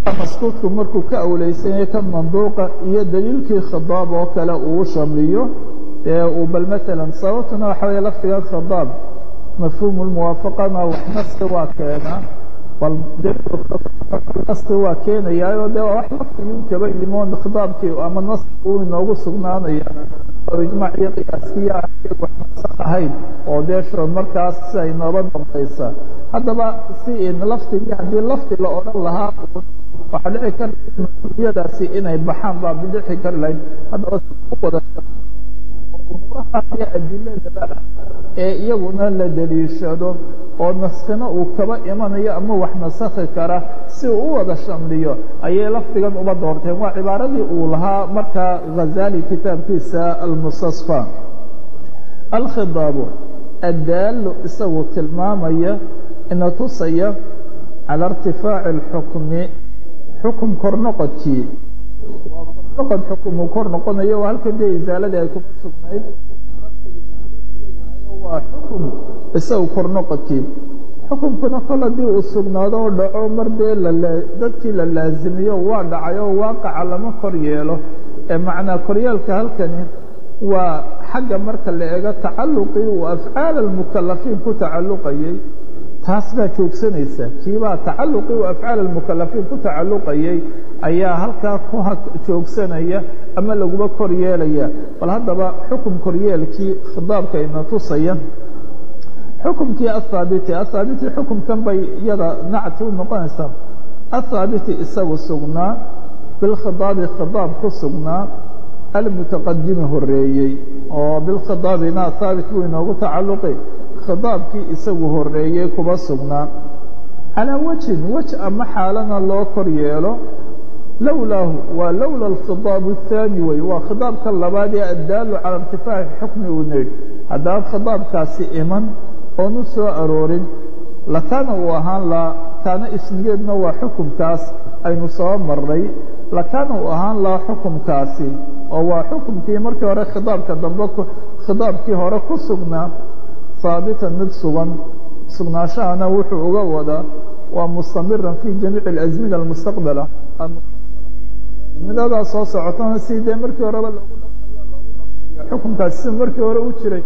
maskuudku markuu ka awleysanyay ka manduuqa iyo daliilkii khidaab oo kale uu shamliyo ee uu bal maalan sababtuna waxa weeye lafdigan khidaab mafhuumu lmuwaafaqana wax naski waa keenaa bal naski waa keenayaayo dee waa wax lafdigii kaba yimoon khidaabkii ama naski uu inoogu sugnaanaya oo ijmaac iyo qiyaaskiya wax nasak ahayn oo dee shurad markaas si ay nooba dambaysa haddaba si lafdigii haddii lafdi la odhan lahaa waxaa dhici kara yadaasi inay baxaan baa bidixi kari lahayd haddaba si u wada umuuraha adiladaba ee iyaguna la daliishado oo naskina uu kaba imanayo ama wax nasakhi kara si uu u wada shamliyo ayay lafdigan uba doorteen waa cibaaradii uu lahaa markaa ghazali kitaabkiisa almustasfa alkhidaabu addaalu isagu tilmaamaya ina tusaya cala irtifaaci اlxukmi xukum kor noqodkii waa kornoqod xukum uu kor noqonayo waa halka dee isaaladii ay kuma sugnayd waa xukum isagu kor noqodkii xukumkuna kol haddii uu sugnaado oo dhaco mar dee dadkii la laazimiyo waa dhacay oo waaqaca lama kor yeelo ee macnaa koryeelka halkani waa xagga marka la eego tacalluqii uu afcaal almukalafiin ku tacalluqayay taas baa joogsanaysa kiibaa tacalluqii uu afcaal almukalafiin ku tacalluqayay ayaa halkaa ku joogsanaya ama laguba kor yeelaya bal haddaba xukum koryeelkii khidaabka ina tusaya xukumkii athaabiti athaabiti xukumkan bay iyada nacti u noqonaysaa athaabiti isagu sugnaa bilkhidaabi khidaab ku sugnaa almutaqadimi horeeyey oo bilkhidaabina thaabit buu inoogu tacalluqi khidaabkii isagu horeeyey kuba sugnaa calaa wajhin wej ama xaalana loo kor yeelo lowlaahu waa lowla alkhidaab الthaani wey waa khidaabka labaad ee addaalu cala irtifaaci xukmi uu nidh haddaan khidaabkaasi iman oonu soo aroorin lakaana uu ahaan laa kaana ismigeedna waa xukumkaas aynu soo marray lakaana uu ahaan laa xukumkaasi oo waa xukumkii markii hore khidaabka dambe khidaabkii hore ku sugnaa haabitan mid sugan sugnaashahana wuxuu uga wadaa waa mustamiran fi jamiici اlasmina almustaqbala midadaas soo socotona si dee markii horeba loogu dhaqmayo xukumkaasi si markii hore u jiray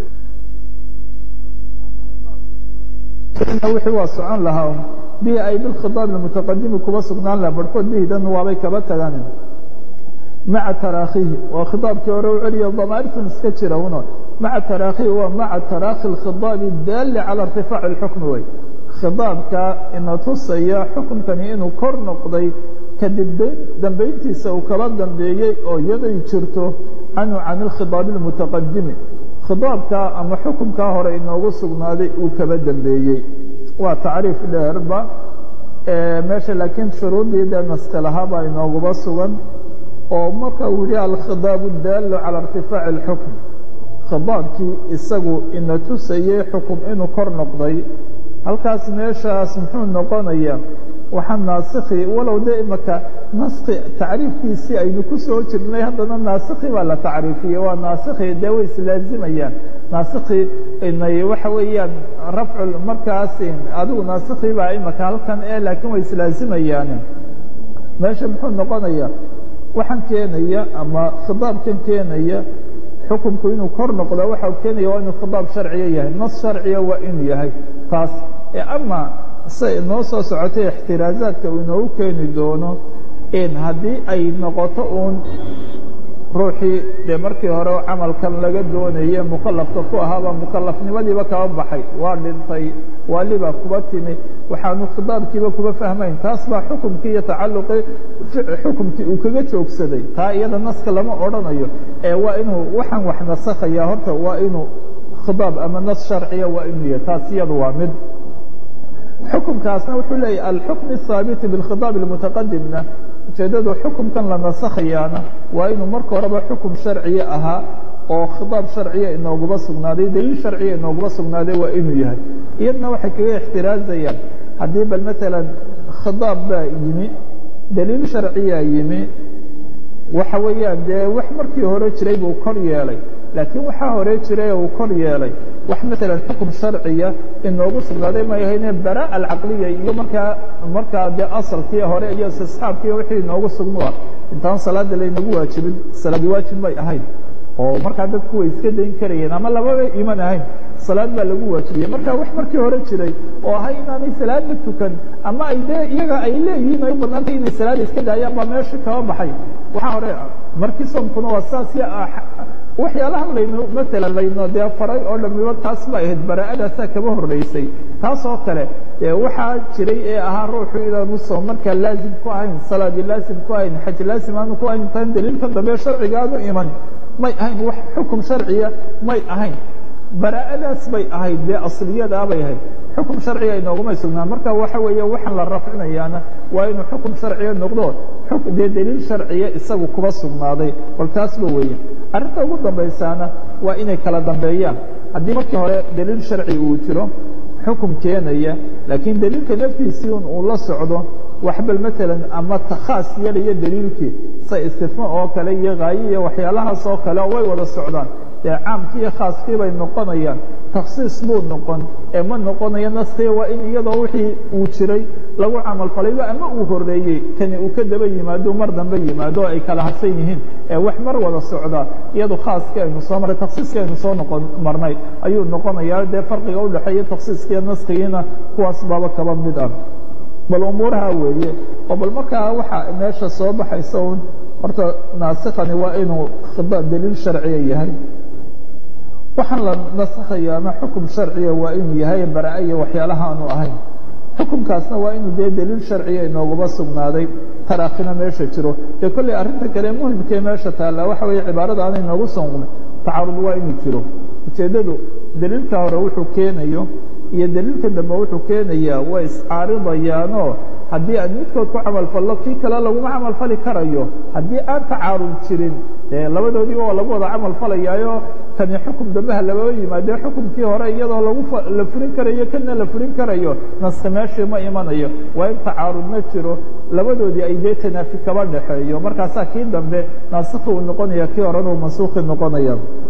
wixii waa socon lahaa bihi ay bilkhidaab almutaqadimi kuba sugnaan laha barhkood bihidan waabay kaba tagaan maca taraakihi waa khidaabkii hore u celiya damaartan iska jira uno maca taraakihi waa maca taraakhi اkhidaabi daali cala irtifaaci اlxukmi wey khidaabka ina tusaya xukumkani inuu kor noqday kadib dambayntiisa uu kaba dambeeyey oo iyaday jirto canhu can اlkhidaabi اlmutaqadimi khidaabka ama xukumkaa hore inoogu sugnaaday uu kaba dambeeyey waa tacriif dheerba meesha laakiin shuruuddii dee naski lahaabaa inooguba sugan oo marka uu yihi alkhidaabu daalu cala irtifaaci اlxukm khidaabkii isagu ina tusayey xukum inuu kor noqday halkaas meeshaas muxuu noqonaya waxaa naasikhi walow de imaka naski tacriifkiisii aynu ku soo jirnay haddana naasikhi baa la tacriifiyey waa naasikhi dee way islaazimayaan naasikhi inay waxa weeyaan rafcu markaas adigu naasikhi baa imaka halkan ee laakiin way islaazimayaan meesha muxuu noqonaya waxaan keenaya ama khidaabkan keenaya xukumku inuu kor noqdo waxa keenaya waa inuu khidaab sharciya yahay nas sharciya waa inuu yahay taas ama se inoo soo socotay ixtiraazaadka uu inoogu keeni doono in haddii ay noqoto uun ruuxii dee markii hore camalkan laga doonaye mukalafka ku ahaaba mukalafnimadiiba kaba baxay waa dhintay waalibaa kuba timi waxaanu khidaabkiiba kuba fahmayn taas baa xukumkii iyo tacalluqii xukumkii uu kaga joogsaday taa iyada naska lama odhanayo ee waa inuu waxaan wax nasakhaya horta waa inuu khidaab ama nas sharciya waa inuu yahay taas iyadu waa mid xukumkaasna wuxuu leeyahy alxukm الhaabiti bاlkhidaab اlmutaqadimna ujeedadu xukumkan la nasakhayaana waa inuu marka horeba xukum sharciya ahaa oo khidaab sharciya inooguba sugnaaday daliil sharciya inooguba sugnaaday waa inuu yahay iyadna waxay kaga ixtiraazayaan haddii bal maala khidaab baa yimi daliil sharciyaa yimi waxa weeyaan dee wax markii hore jiray buu kor yeelay laakiin waxaa hore jiray uu kor yeelay wax maalan xukum sharciya inoogu sugnaaday may ahayne baraa alcaqliya iyo markaa markaa dee asalkii hore iyo istisxaabkii wixii inoogu sugnua intaan salaada laynagu waajibin salaadi waajib may ahayn oo markaa dadku way iska dayn karayeen ama lababa iman ahayn salaad baa lagu waajibiyey marka wax markii hore jiray oo ahay inaanay salaadba tukan ama ay dee iyaga ay leeyihiin ay u badnaantay inay salaada iska daayaan baa meesha kaba baxay waxaa hore markii soomkuna waa saas waxyaalahan layno maalan layno dee faray oo dhamiba taas ba ahayd baraa'adaasaa kaba horreysay taas oo kale waxaa jiray ee ahaa ruuxu inaanu soom markaa laazim ku ahayn salaadi laazim ku ahayn xaj laazim aanu ku ahayn intaan daliilka dambe sharciga aanu iman may ahayn wax xukum sharciya may ahayn baraa'adaas bay ahayd dee asliyadaa bay ahayd xukum sharciga inoogumay sugnaan marka waxa weeye waxaan la rafcinayaana waa inuu xukum sharciya noqdo dee daliil sharciya isagu kuba sugnaaday bal taasba weeye arrinta ugu dambaysaana waa inay kala dambeeyaan haddii markii hore daliil sharci uu jiro xukum keenaya laakiin daliilka naftiisii un uu la socdo wax bal maalan ama khaas yeelaya daliilkii sa istifma oo kale iyo haaye iyo waxyaalahaas oo kale way wada socdaan dee caamkii iyo khaaskii bay noqonayaan takhsiis buu noqon ee ma noqonayo naskii waa in iyadoo wixii uu jiray lagu camal falayba ama uu horreeyey kani uu ka daba yimaado mar dambe yimaado o ay kala hadsan yihiin ee wax mar wada socda iyadu khaaskii aynu soo marray takhsiiskii aynu soo noqon marnay ayuu noqonayaa dee farqiga udhexeeya takhsiiskiiyo naskigiina kuwaas baaba kaba mid ah bal umuuraha weeye oo bal markaa waxa meesha soo baxaysa un horta naasikani waa inuu daliil sharciya yahay waxaan la nasakhayaana xukum sharciya waa inuu yahay bara iyo waxyaalaha aanu ahayn xukumkaasna waa inuu dee daliil sharciya inooguma sugnaaday taraakina meesha jiro dee kolley arrinta kale muhimkee meesha taalla waxa weeye cibaarada aanay noogu sugnay tacaarud waa inuu jiro ujeeddadu daliilka hore wuxuu keenayo iyo daliilka dambe wuxuu keenayaa way iscaaridayaanoo haddii aan midkood ku camalfallo kii kale laguma camalfali karayo haddii aan tacaarud jirin dee labadoodiiba waa lagu wada camal falayaayo kani xukum dambeha lababa yimaadee xukumkii hore iyadoo lagu la furin karayo kana la furin karayo naski meeshii ma imanayo waa in tacaarudna jiro labadoodii ay dee tanaafi kaba dhexeeyo markaasaa kii dambe naasikhi uu noqonaya kii horena uu mansuukhi noqonaya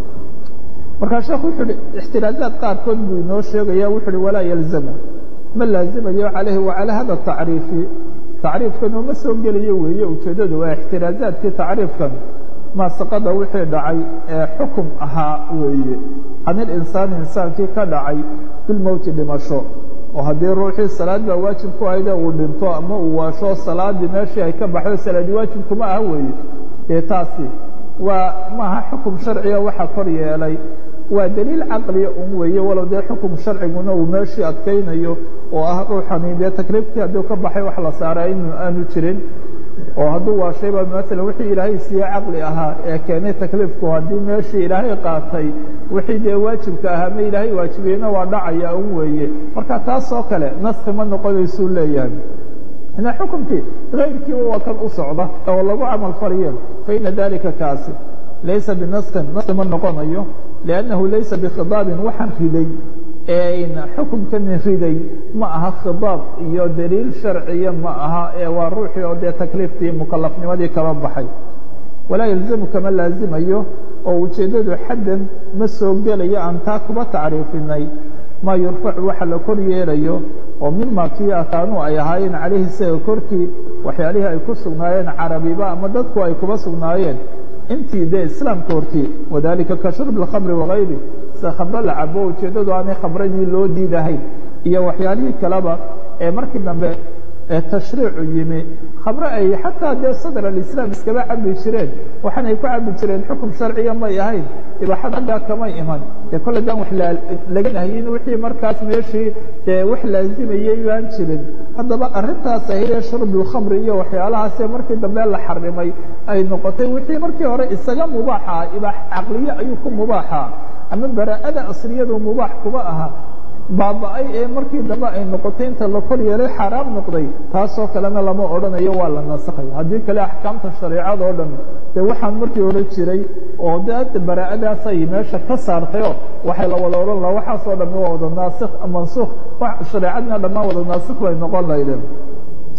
markaa sheekhu wuxu uhi ixtiraazaad qaarkood buu inoo sheegaya wuxu uhi walaa yalzamu ma laazimayo calayhi wacalaa hada tacriifi tacriifkan oo ma soo gelayo weeye ujeeddadu waa ixtiraazaadkii tacriifkan maasaqada wixii dhacay ee xukum ahaa weeye can ilinsaani insaankii ka dhacay bilmowti dhimasho oo haddii ruuxii salaad baa waajib ku ahayde uu dhinto ama uu waasho salaadii meeshii ay ka baxdo salaadi waajib kuma aha weeye dee taasi waa maaha xukum sharciga waxa kor yeelay waa daliil caqliya un weeye walow dee xukum sharciguna uu meeshii adkaynayo oo ah ruuxani dee takriifkii hadduu ka baxay wax la saaray in aanu jirin oo hadduu waashayba maalan wixii ilaahay siiye caqli ahaa ee keenay takliifku haddii meeshii ilaahay qaatay wixii dee waajibka ahaa ma ilaahay waajibiyeyna waa dhacaya un weeye marka taas oo kale naski ma noqonaysuu leeyahay ina xukumkii kayrkiiba waa kan u socda oo lagu camal faliyo faina dalika kaasi laysa binaskin naski ma noqonayo liannahu laysa bikhidaabin waxaan riday xukumkani riday ma aha khidaab iyo daliil sharciya ma aha ee waa ruuxii oo dee takliiftii mukalafnimadii kaba baxay walaa yalzamu kama laazimayo oo ujeeddadu xaddan ma soo gelayo aan taa kuba tacriifinay maa yurfacu waxa la kor yeelayo oo mima kii akaanuu ay ahaayeen calayhi isaga korkii waxyaalihii ay ku sugnaayeen carabiba ama dadku ay kuba sugnaayeen intii dee islaamka hortii wadalika ka shurb اlkhamri wagayri sida khamro la cabo ujeeddadu aanay khamradii loo diidahayn iyo waxyaalihii kaleba ee markii dambe ee tashriicu yimi khamre ay xataa dee sadr alislaam iskaba cabi jireen waxaanay ku cabi jireen xukum sharciya may ahayn ibaaxad aggaa kamay iman dee kolle daan wax laga nahyin wixii markaas meeshii dee wax laazimayay baan jirin haddaba arrintaas ahayee shurbulkhamri iyo waxyaalahaasee markii dambe la xarimay ay noqotay wixii markii hore isaga mubaaxa ibaax caqliye ayuu ku mubaaxa ama baraa'ada asliyadu mubaax kuba aha baaba-ay ee markii dambe ay noqotay inta la kor yeelay xaaraam noqday taasoo kalena lama odhanayo waa la nasakhay haddii kale axkaamta shareecada oo dhan dee waxaan markii hore jiray oo de baraa'adaas ay meesha ka saartayoo waxay la wada odhan laha waxaasoo dhammi waa wada naasik mansuukh shareecadna dhammaan wada naasik bay noqon laydeen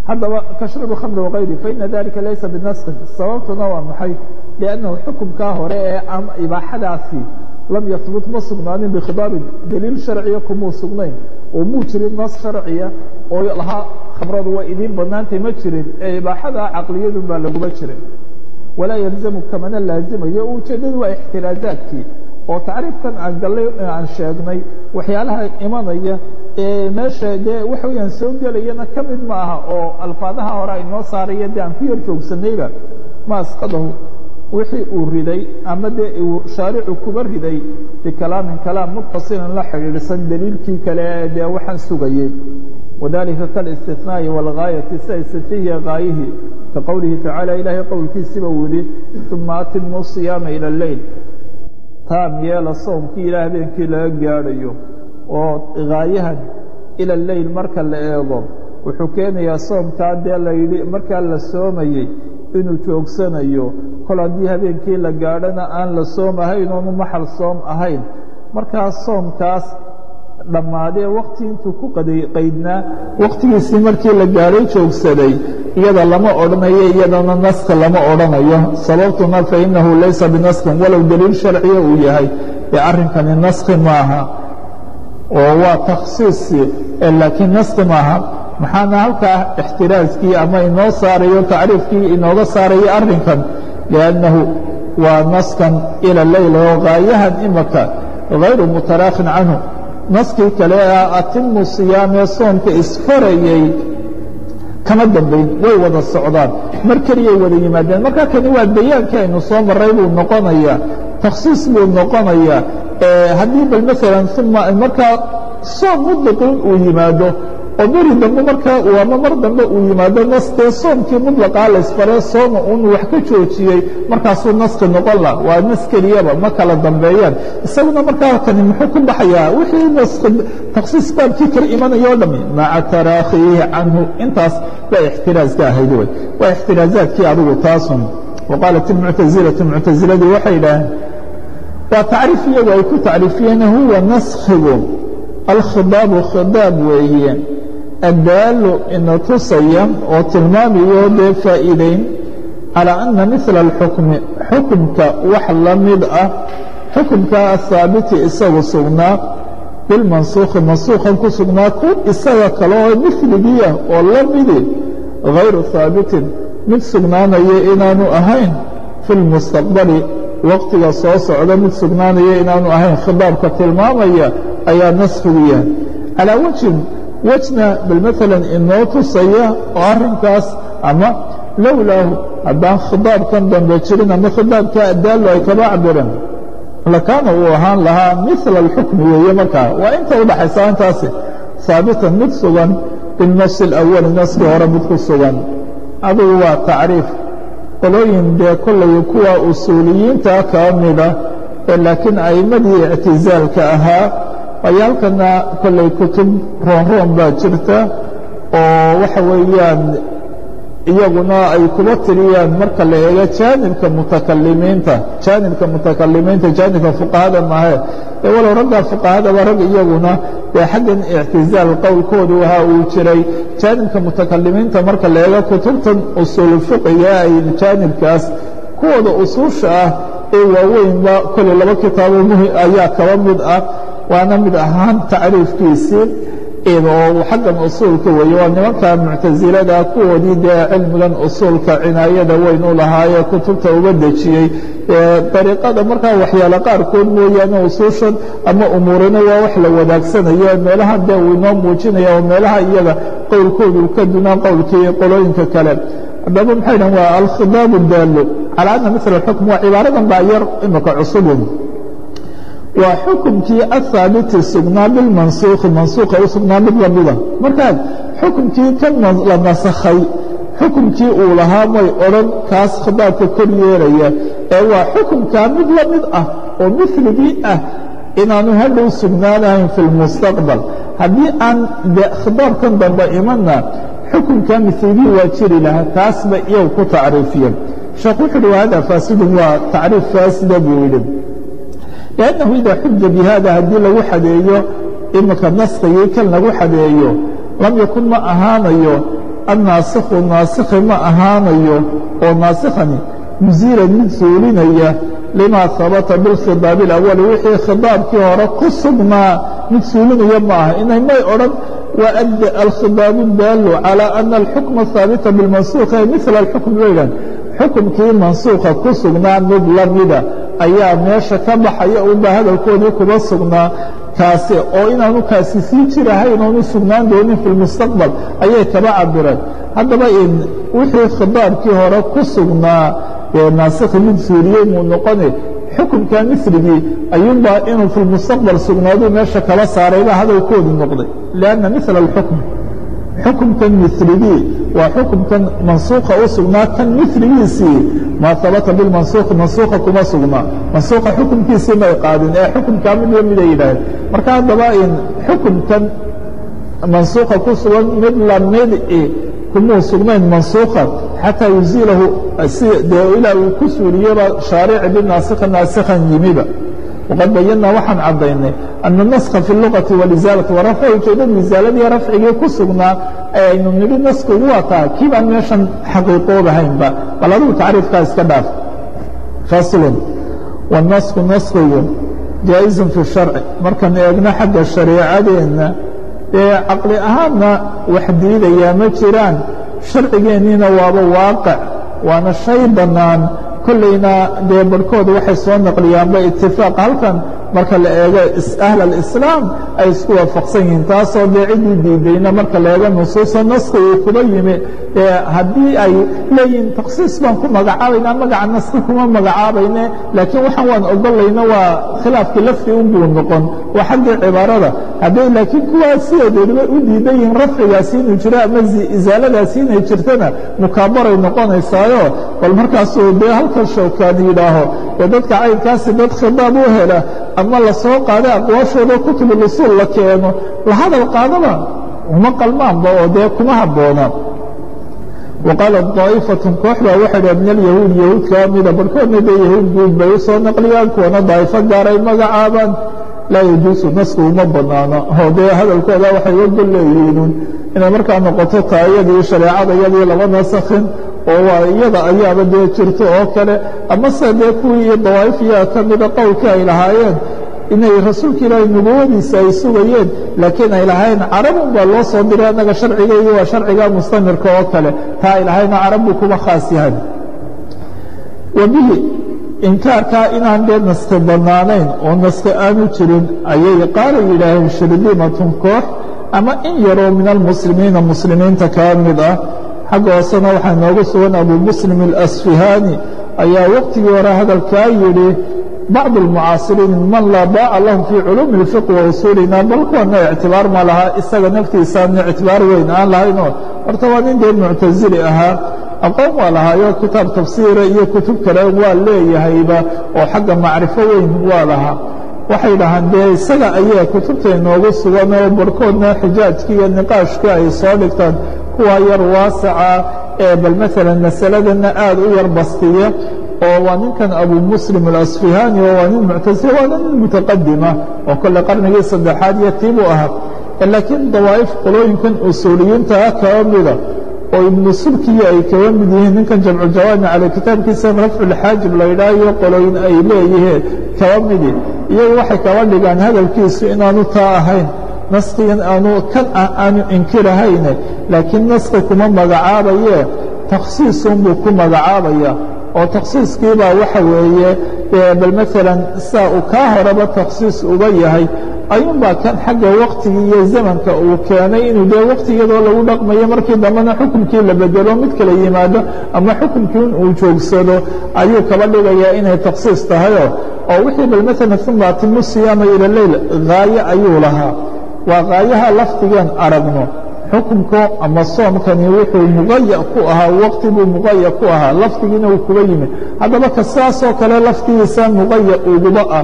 haddaba kashrabi khamri wakayri faina dalika laysa binaskin sababtuna waa maxay liannahu xukumkaa hore ee ibaaxadaasi lam yahbut ma sugnaanin bikhidaabin daliil sharciya kumuu sugnayn oo muu jirin nas sharciya oo lahaa khamradu waa idiin banaantay ma jirin ee ibaaxada caqliyadun baa laguma jirin walaa yalzamu kamana laazimayo ujeeddadu waa ixtiraazaadkii oo tacriifkan aan gallay aan sheegnay waxyaalaha imanaya ee meesha dee waxa weyaan soo gelayana ka mid ma aha oo alfaadaha hore ay noo saaraya dee aan ku yar joogsanayba ma asqadahu wixii uu riday ama dee uu shaaricu kuba riday bikalaamin kalaam muttasilan la xidhiidhsan daliilkii kale ee dee waxaan sugayey wadalika kalاstinaaءi wاlgaayati sida istifihiya gaayihii ka qowlihi tacaala ilaahay qowlkiisiba uu yihi uma atimuu siyaama ilى اleyl taam yeela soomkii ilaa habeenkii laga gaadhayo oo gaayahan ila leyl marka la eego wuxuu keenayaa soomkaa dee la yidhi markaa la soomayey inuu joogsanayo kol haddii habeenkii la gaadhana aan la soom ahayn oonu maxal soom ahayn markaa soomkaas dhammaadee wakti intuu ku qaydnaa wakhtigiisii markii la gaadhay joogsaday iyada lama odhanayo iyadana naska lama odhanayo sababtuna fainahu laysa binaskin walow daliil sharciya uu yahay ee arrinkani naski maaha oo waa takhsiisi laakiin naski maaha maxaana halkaa ixtiraaskii ama inoo saarayo tacriifkii inooga saarayo arrinkan liannahu waa naskan ila leyl oo gaayahan imaka hayru mutaraakhin canhu naskii kale ah atimu siyaamee soomka isfarayey kama dambayn way wada socdaan mar keliyay wada yimaadeen marka kani waa bayaankii aynu soo maray buu noqonayaa takhsiis buu noqonayaa haddii bal maalan uma markaa soom mudlaqin uu yimaado oo beri dambe markaa uu ama mar dambe uu yimaado naskee soomkii mudlaqaa la isfaree sooma un wax ka joojiyey markaasuu naski noqon la waa nas keliyaba ma kala dambeeyaan isaguna markaa kani muxuu ku baxayaa wixii naski takhsiis baabkii kala imanaya o dhami maca taraakhiihi canhu intaas waa ixtiraaska ahayd wey waa ixtiraazaadkii adigu taasun waqaalat ilmuctasilatu muctasiladii waxay idhaaheen waa tacriif iyagu ay ku tacriifiyeen huwa naskhigu alkhidaabu khidaab weeye addaalu ina tusaya oo tilmaamayo dee faa'iidayn calaa anna mila alxukmi xukumka wax la mid ah xukumka ahaabiti isagu sugnaa bilmansuukhi mansuukhan ku sugnaa ku isaga kale oo miligii ah oo la midi hayru haabitin mid sugnaanaya inaanu ahayn fi lmustaqbali waqtiga soo socda mid sugnaanaya inaanu ahayn khidaabka tilmaamaya ayaa naskigu yahay calaa wajhin wejna bal maalan inoo tusaya oo arrinkaas ama lowlaahu haddaan khidaabkan dambe jirin ama khidaabka addaallo ay kaba cabireen lakaana uu ahaan lahaa mila alxukmi weeye markaa waa inta u dhaxaysa intaasi haabitan mid sugan binafsi alawali naskii hore mid ku sugan adugu waa tacriif qolooyin dee kollay kuwa usuuliyiinta ka mida ee laakiin a'immadii ictisaalka ahaa ay halkana kollay kutub roonroon baa jirta oo waxa weeyaan iyaguna ay kuba tiriyaan marka la eego jaanibka mutakalimiinta jaanibka mutakalimiinta jaanibka fuqahada maahe ee walow ragga fuqahadaba rag iyaguna dee xaggan ictizaal qowlkoodu ahaa uu jiray jaanibka mutakalimiinta marka la eego kutubtan usuul fiqiga ay jaanibkaas kuwooda usuusha ah ee waaweynba kolley laba kitaabo muhi ayaa kaba mid ah waana mid ahaan tacriifkiisii oo xaggan usuulka weeye waa nimanka muctasilada kuwoodii dee cilmigan usuulka cinaayada weyn u lahaayee kutubta uga dejiyey dariiqada markaa waxyaale qaarkood mooyaane usuushan ama umuurina waa wax la wadaagsanaya meelaha dee uu inoo muujinaya oo meelaha iyaga qowlkoodu ka dunaa qowlkii qolooyinka kale haddaba maxay dhahan waa alkhidaabu daallo calaa anna mila alxukm waa cibaaradan baa yar imika cusubun waa xukumkii ahaabiti sugnaa bilmansuukhi mansuuqa u sugnaa mid lamida markaa xukumkii ka la nasakhay xukumkii uu lahaa may odhan kaas khidaabka kor yeelaya ee waa xukumkaa mid la mid ah oo miligii ah inaanu hadhow sugnaanahayn fi lmustaqbal haddii aan de khidaabkan dambe imanna xukumkaa miligii waa jiri lahaa taasba iyagu ku tacriifiyeen sheekh wuxu uhi hada faasidun waa tacriif faasida buu yidhi لأنه إذا xuja بhada haddii lagu xadeeyo imika naskigii kan lagu xadeeyo lam yakun ma ahaanayo annaasikhu naasikhi ma ahaanayo oo naasikhani musiilan mid suulinaya limaa habata bilkhidaabi alawali wixii khidaabkii hore ku sugnaa mid suulinaya ma aha inay may odhan waadda alkhidaabu daalu calaa ana alxukma haabita bilmansuukh ee mila alxukm baydan xukumkii mansuukha ku sugnaa mid la mida ayaa meesha ka baxaya unbaa hadalkoodii kuma sugnaa kaasi oo inaanu kaasi sii jirahayn oonu sugnaan doonin fi lmustaqbal ayay kaba cabireen haddaba in wixii khidaabkii hore ku sugnaa ee naasikhi mid suuriyey muu noqone xukumka misligii ayuunbaa inuu fi lmustaqbal sugnaaduu meesha kala saaraybaa hadalkoodii noqday lianna mila alxukm xukumkan miligii waa xukumkan mansuuka u sugnaa kan miligiisii maa habata bilmansuuki mansuuka kuma sugnaa mansuuka xukumkiisii may qaadin ee xukumkaa mid la miday yidhaaheen marka haddaba in xukumkan mansuuka ku sugan mid lamidi kumuu sugnayn mansuuka xataa yuziilahu dee ilaa uu ku suuriyeba shaarici binaasikhi naasikhan yimiba waqad bayanaa waxaan caddaynay ana naskha fi lugati walisaalati warafca ujeedada isaaladii rafcigii ku sugnaa ee aynu nidhi naskigu waa taa kii baan meeshan xaqiiqoobahaynba bal adigu tacriifkaa iska dhaaf faslun wanasku naskigu jaa-izun fi sharci markaan eegno xagga shareecadeenna ee caqli ahaanna wax diidayaa ma jiraan sharcigeenniina waaba waaqic waana shay bannaan kollayna dee barhkood waxay soo naqliyaanba itifaaq halkan marka la eego ahl alislaam ay isku waafaqsan yihiin taasoo dee ciddii diidayna marka la eego nusuusa naski uu kuba yimi haddii ay leeyihiin takhsiis baan ku magacaabaynaa magaca naski kuma magacaabayne laakiin waxaan waan ogolayna waa khilaafkii lafdi unbuu noqon waa xaggii cibaarada hadday laakiin kuwaa sideedoodaba u diidan yihiin rafcigaasi inuu jiro ama isaaladaasi inay jirtana mukaabaray noqonaysaayo bal markaasuu dee halkan showkaani yidhaaho ee dadka caynkaasi dad khidaab u hela ama la soo qaada aqwaashooda kutubuusuul la keeno la hadal qaadaba uma qalmaanba oo dee kuma habboona waqaala daa'ifatun koox baa waxay dhaha min alyahuud yahuud kaa mida barhkoodna dee yahuud guud bay u soo naqliyaan kuwana daa'ifo gaaray magacaabaan laa yajuusu nasku uma bannaano oo dee hadalkooda waxay ogol leeyihiinun inay markaa noqoto taa iyadii shareecada iyadii laba nasakhin oo waa iyada ayaaba dee jirto oo kale amase dee kuwii iyo dawaa'ifiyaa ka mida qowlkii ay lahaayeen inay rasuulka ilaahay nubuwadiisa ay sugayeen laakiin ay lahayn carabun baa loo soo diray annaga sharcigaygi waa sharciga mustamirka oo kale taa ay lahayna carabbu kuma khaas yahay wa bihi inkaarkaa inaan dee naski bannaanayn oo naski aanu jirin ayay qaala yidhaaheen shirdimatun koox ama in yaroo min almuslimiina muslimiinta kaa mid ah xagga hoosena waxaa noogu sugan abu muslim alasfihaani ayaa waqtigii hore hadalkaa yidhi bacd almucaasiriin man laa baaca lahum fii culuumi اlfiq wa usuulina bal kuwana ictibaar ma laha isaga naftiisaana ictibaar weyn aan lahaynoo horta waa nin dee muctasili ahaa aqoon waa lahaayo kitaab tafsiira iyo kutub kale waa leeyahayba oo xagga macrifo weyn waa lahaa waxay dhahaan dee isaga ayaa kutubta inoogu sugan oo barhkoodna xijaajkii iyo niqaashkii ay soo dhigtaan kuwa yar waasaca ee bal maalan masaladana aad u yar bastiya oo waa ninkan abu muslim alasfihaani oo waa nin muctasila waana nin mutaqadima oo kole qarnigii saddexaad iyo tiibuu ahaa laakiin dawaa'if qolooyinkan usuuliyiintaa kaba mida oo ibnu subkiya ay kaba mid yihiin ninkan jamcujawaami cala kitaabkiisa rafculxaajib la yidhaah iyo qolooyin ay leeyihiin kaba midi iyagu waxay kaba dhigaan hadalkiisu inaanu taa ahayn naskigan aanu kan ah aanu inkirahayne laakiin naski kuma magacaabaye takhsiisunbuu ku magacaabaya oo takhsiiskiibaa waxa weeye bal maalan saa uu kaa horeba takhsiis uga yahay ayuunbaa kan xagga waktigii iyo zamanka uu keenay inuu dee waktigiyadoo lagu dhaqmayo markii dambena xukunkii la bedelo mid kala yimaado ama xukunkii in uu joogsado ayuu kaba dhigayaa inay takhsiis tahayo oo wixii bal maalan uma atimu siyaama ila leyl haaye ayuu lahaa waa haayaha lafdigeen aragno xukunka ama soomkani wuxuu muqaya ku ahaa waqti buu muqaya ku ahaa lafdigiina uu kuga yimi haddaba ka saasoo kale laftigiisa muqaya uguba ah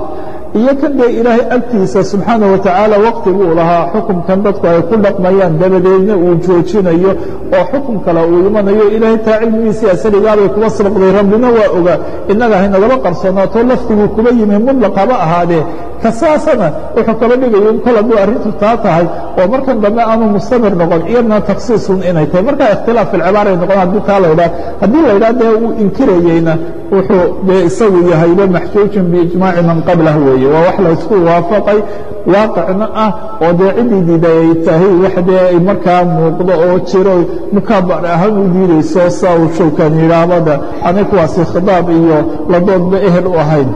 iyo kan dee ilaahay agtiisa subxaana wa tacaala waqtiguu lahaa xukumkan dadku ay ku dhaqmayaan dabadeedna uu joojinayo oo xukum kale uu imanayo ilaahay taa cilmigiisii asaligaabay kuba sabaqday rabbina waa ogaa innaga haynagaba qarsoonaato lafdiguu kuba yimi mudlaq haba ahaadee kasaasana wuxuu kaba dhigayo in kol hadduu arrintu taa tahay oo markan dambe aanu mustamir noqon iyadna taksiisun inay tahay markaa ikhtilaaf filcibaara ay noqon haddii taa la ydhaha haddii la ydhaha dee uu inkirayeyna wuxuu dee isagu yahayba maxjuujun biijmaaci man qablah weeye waa wax la isku waafaqay waaqicna ah oo dee ciddii diiday ay tahay wax dee ay markaa muuqdo oo jiro mukaabar ahaan u diidayso saa uu showkan yidhaahbada anay kuwaasi khidaab iyo ladoodba ehel u ahayn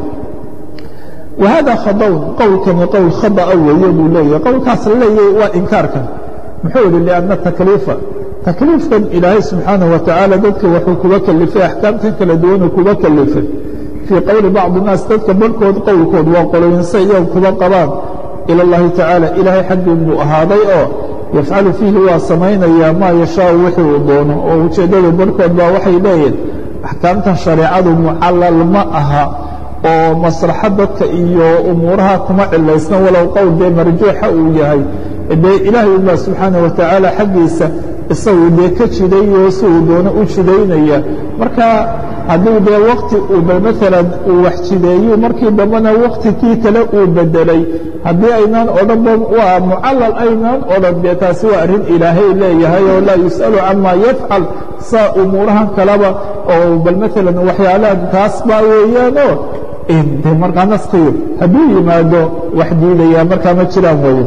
wahada khadawn qowlkani qowl khada'a weeye buu leeyahay qowlkaas la leeyahay waa inkaarkan muxuu yihi lianna takliifa takliifkan ilaahay subxaanaه wa tacaala dadka wuxuu kuga kelifay axkaamtan kala duwanuu kuga kelifay fii qowli bacdi الnaas dadka barhkood qowlkood waa qoloyinse iyagu kuba qabaan ilى اllahi tacaala ilaahay xaggiin buu ahaaday oo yafcalu fiihi waa samaynayaa maa yashaau wixii uu doono oo ujeeddada barhkood baa waxay leeyihin axkaamtan shareecadu mucallal ma aha oo maslaxa dadka iyo umuuraha kuma cilaysna walow qowl dee marjuuxa uu yahay dee ilaahay ubaa subxaana wa tacaala xaggiisa isagu dee ka jidayo si uu doono u jidaynaya marka hadduu dee wakti uu maalan uu wax jideeyo markii dambena waktikii kale uu bedelay haddii aynaan odhanba waa mucallal aynaan odhan dee taasi waa arrin ilaahay leeyahay oo laa yus'alu camaa yafcal saa umuurahan kaleba oo bal maalan waxyaalaha taas baa weeyaanoo de markaa naskiyo hadduu yimaado wax diidaya markaa ma jiraan weeye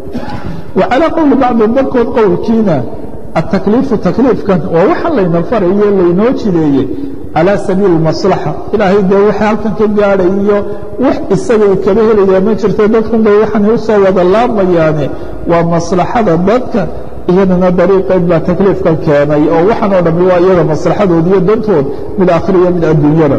wa calaa qowli bacdi barkood qowlkiina atakliifu takliifkan waa waxaan layna farayo laynoo jideeyey calى sabiil اmaslaxa ilaahay dee waxa halkan ka gaadhay iyo wax isaga kaba helaya ma jirto dadkun bay waxaanay u soo wada laabmayaane waa maslaxada dadka iyadana dariiqeed baa takliifkan keenay oo waxaan oo dhammi waa iyaga maslaxadood iyo dantood mid akhriya mid adduunyada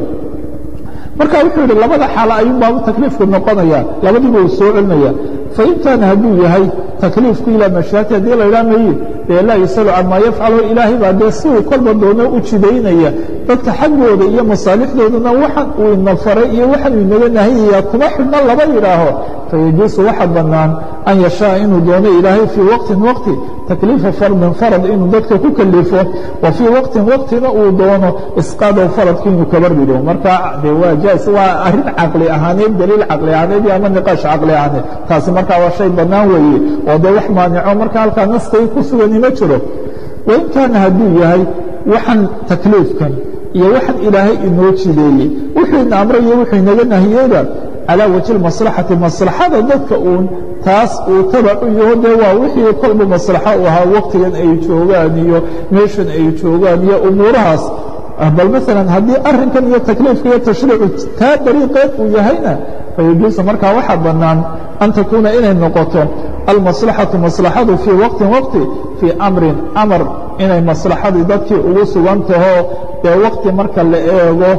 marka wuxuu yidhi labada xaalo ayuun baabu takliifku noqonaya labadiiba uu soo celinaya fain kaana hadduu yahay takliifku ilaa mashaati haddii la ydhaa mayi dee laa yusalu camaa yafcalo ilaahay baa dee si uu kolba doono u jidaynaya dadka xaggooda iyo masaalixdoodana waxan uu ina faray iyo waxan uu inaga nahiyaya kuma xidhna laba yidhaaho fayajuusu waxa bannaan an yashaaa inuu doono ilaahay fii waqtin waqti takliifa fardin farad inuu dadka ku kalifo wa fii waqtin waqtina uu doono isqaadaw faradki inuu kaba rido marka de waa jaais waa arrin caqli ahaaneed daliil caqli ahaaneed iyo ama niqaash caqli ahaaneed taasi markaa waa shay bannaan weeye oo dee wax maanico marka halkaa naskay ku sugani ma jiro wain kaana hadduu yahay waxan takliifkan iyo waxan ilaahay inoo jideeyey wuxuu ina amray iyo wuxuu inaga nahiyeyba calaa wajhi maslaxati maslaxada dadka uun taas uu tabacu yaho dee waa wixii kolba maslaxo u ahaa waqtigan ay joogaan iyo meeshan ay joogaan iyo umuurahaas bal maalan haddii arrinkan iyo takliifka iyo tashriicu taa dariiqeed uu yahayna fayajuusu markaa waxaa bannaan an takuuna inay noqoto almaslaxatu maslaxadu fii waqtin waqti fii amrin amar inay maslaxadii dadkii ugu sugan taho dee waqti marka la eego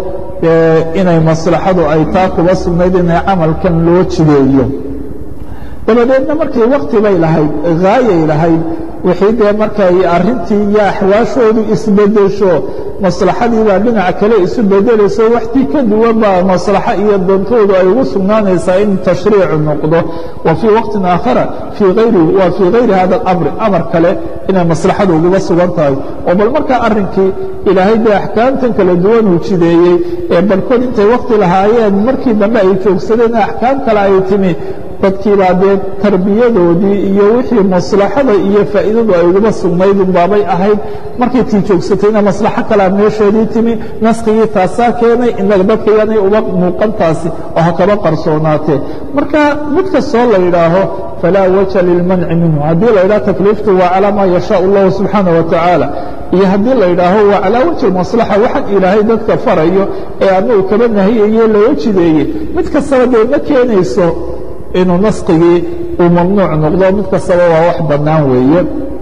inay maslaxadu ay taa kuba sugnayd inay camalkan loo jideeyo dabadeedna markii wakti bay lahayd haayay lahayd wixii dee markay arrintii iyo axwaashoodu isbedesho maslaxadii baa dhinac kale isu bedelayso waxtii ka duwan baa maslaxo iyo dantoodu ay ugu sugnaanaysaa in tashriicu noqdo wa fii waqtin aakhara fii ayri waa fii hayri hada alamri amar kale inay maslaxadu uguba sugan tahay oo bal markaa arrinkii ilaahay dee axkaamtan kala duwan uu jideeyey ee barkood intay wakti lahaayeen markii dambe ay joogsadeen axkaam kale ay timi dadkiibaa dee tarbiyadoodii iyo wixii maslaxada iyo faa'iidadu ay uguba sugnayd unbaabay ahayd markay tii joogsatayna maslaxo kalea meesheedii timi naskigii taasaa keenay inaga dadka yaanay uba muuqantaasi oo ha kaba qarsoonaatee marka mid kastoo la yidhaaho falaa waja lilmanci minhu haddii la yidhaho takliiftu waa calaa maa yashaa allahu subxaana wa tacaala iyo haddii la yidhaaho waa calaa wajhi maslaxa waxaan ilaahay dadka farayo ee anagu kaba nahiyaye loo jideeyey mid kastaba dee ma keenayso inuu naskigii uu mamnuuc noqdo mid kastaba waa wax bannaan weeye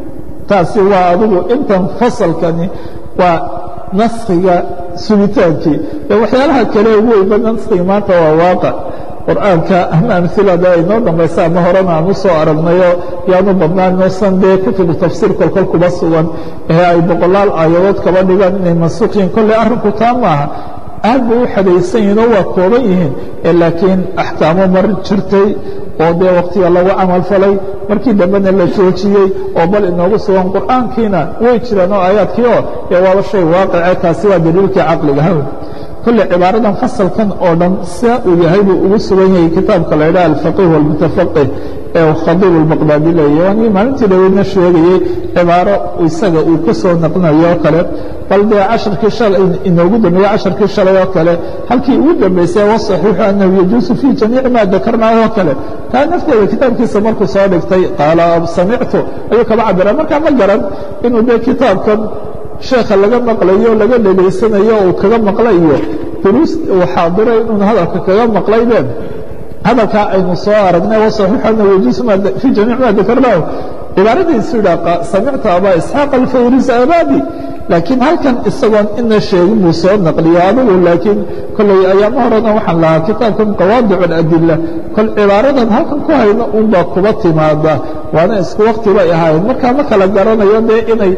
taasi waa adigu intan fasalkani waa naskiga sugitaankii ee waxyaalaha kale ugu weyba naskiga maanta waa waaqic qur'aanka ama amilada ay noo dambaysa ama horena aan u soo aragnayo yaanu badnaan noosan dee kutubu tafsiir kolkol kuba sugan ee ay boqolaal aayadood kaba dhigaan inay mansuuqyiin kolley arrinku taa maaha aad bay u xadaysan yihin oo waa kooban yihiin laakiin axkaamo mar jirtay oo dee waktiga lagu camal falay markii dambena la joojiyey oo bal inoogu sugan qur'aankiina way jiraan oo aayaadkii oo dee waaba shay waaqice taasi waa daliilkii caqliga hawl kolle cibaaradan fasalkan oo dhan sia uu yahay buu ugu sugan yahay kitaabka la idhaha alfaqih walmutafaqih ee khadiib albaqdaadi leeyahy waanigi maalintii dhaweydna sheegayey cibaaro isaga uu ka soo naqlinayo oo kale bal dee casharkii shalay inoogu dambeeyey casharkii shalay oo kale halkii ugu dambaysay wasaxiixu annahu yajuusu fii jamiici maa dakarnaayo oo kale taa nafteeda kitaabkiisa markuu soo dhigtay qaala samictu ayuu kaba cabira markaa ma garan inuu dee kitaabkan sheekha laga maqlayo laga dhegaysanayo uu kaga maqla iyo duruus uu xaadiray inuun hadalka kaga maqlaybeen hadalkaa aynu soo aragnay wasaxiixu annahu yajuusu fii jamiic maa dakarnaahu cibaaradiisu yidhaa samictu abaa isxaaq alfawris abadi laakiin halkan isagoon ina sheegin buu soo naqliya adigu laakiin kolley ayaama horena waxaan lahaa kitaabkan qawaadic اladila kol cibaaradan halkan ku hayno unbaa kuba timaada waana isku wakti bay ahaayeen markaa ma kala garanayo dee inay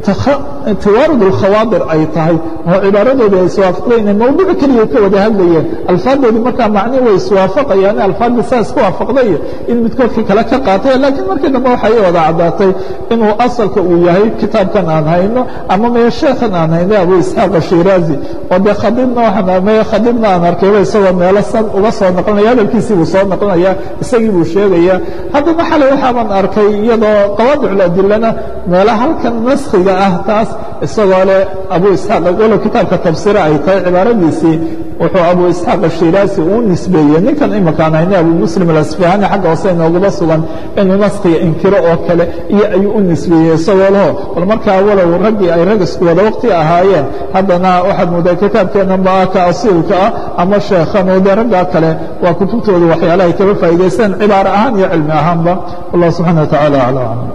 tawaarud اlkhawaadir ay tahay oo cibaaradoodii ay iswaafaqday inay mawduuc keliya ka wada hadlayeen alfaadoodii markaa macni way iswaafaqayaan alfaadii saa isku waafaqday in midkoodkii kale ka qaatay laakiin markii dambe waxay wada caddaatay inuu asalka uu yahay kitaabkan aan hayno ama meye sheekhan aan hayno abu isxaaq ashiraazi oo dee khadiibna waxaan meye khadiibna aan arkayba isagoo meelo san uga soo naqlinaya hadalkiisii buu soo naqlinaya isagii buu sheegaya haddana xalay waxaaban arkay iyadoo qawaadicladilana meelo halkan naskhiga ah taas isagoo leh abu isxaaq walow kitaabka tafsiira ay tahay cibaaradiisii wuxuu abu isxaaq ashiraazi uu nisbeeyey ninkan imakaan hayne abu muslim alasfahani xagga hoose inooguma sugan inuu naskhiga inkiro oo kale iyo ayuu u nisbeeyey isagoo leho bal markaa walow raggii ay rag isku wada waqti ahaayeen haddana waxaad moodaa kitaabkeennan ba ka asiilka ah ama sheekhan oo dee raggaa kale waa kutubtooda waxyaalaha ay kaba faa'idaystaan cibaaro ahaan iyo cilmi ahaanba wallah subxana wa tacala acla aclam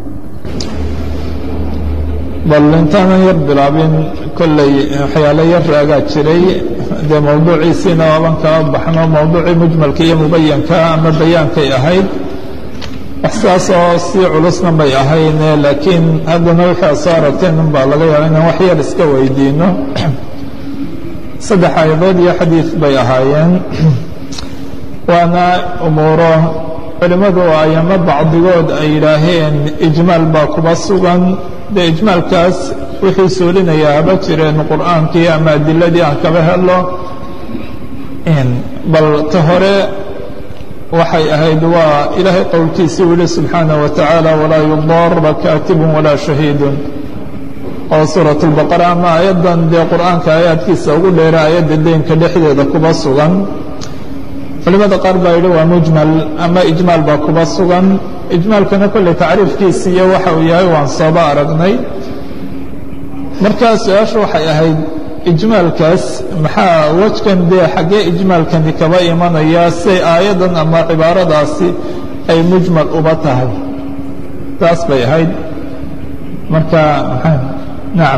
bal intaanan yar bilaabin kolley waxyaalo yar raagaa jiray dee mawduuciisiina waaban kala baxno mawduucii mujmalka iyo mubayanka ama bayaankay ahayd wax sidaas oo sii culusna bay ahayne laakiin haddana waxaa soo aragteen un baa laga yaaba inaan wax yar iska weydiino saddex aayadood iyo xadiid bay ahaayeen waana umuuro culimmadu ayama bacdigood ay yidhaaheen ijmaal baa kuba sugan dee ijmaalkaas wixii suulinayaa haba jireen qur'aankii ama adiladii aan kaba helo bal ta hore waxay ahayd waa ilaahay qowlkiisii u yihi subxaanaه wa tacaala walaa yudaara kaatibun walaa shahiidun oo suuraة اlbaqara ama aayaddan dee qur'aanka aayaadkiisa ugu dheera aayadda deynka dhexdeeda kuba sugan culimada qaar baa yidhi waa mujmal ama ijmaal baa kuba sugan ijmaalkana kolley tacriifkiisi iyo waxa uu yahay waan sooba aragnay markaa su-aashu waxay ahayd ijmaalkaas maxaa wejkan dee xaggee ijmaalkani kaba imanaya say aayaddan ama cibaaradaasi ay mujmal uba tahay taas bay ahayd marka maxaa nacam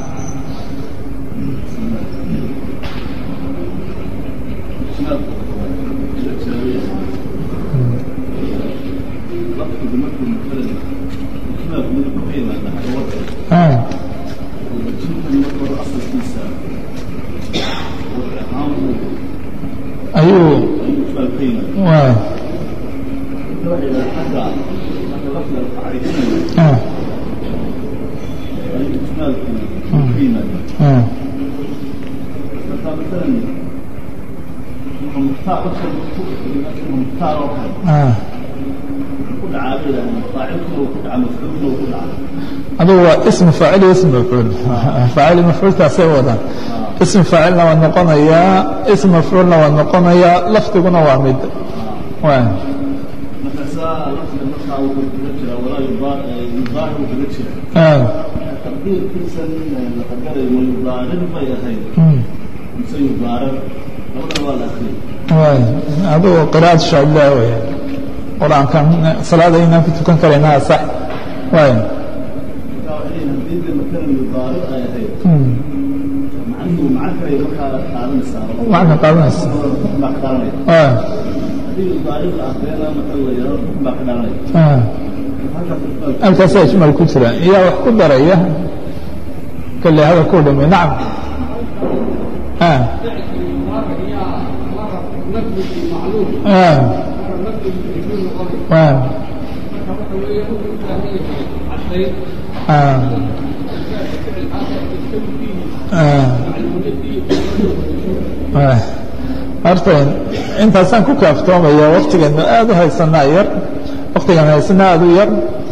ayuu adugu waa ism faacil iyo ism mafcuul faacil mafcuultaasay wadaan ism faacilna waa noqonayaa ism mafcuulna waa noqonayaa lafdiguna waa mid adugu qira'ad shaadlah wey qur-aankan salaada inaan ku tukan karaynaa sax waay macna qaadanaysa halkaasaa ijmaal ku jira iyaa wax ku daraya kolley hadal ku dhimi nacam horta intaasaan ku kaaftoomaya waktigeenu aad u haysanaa yar waktigan haysanaa aad u yar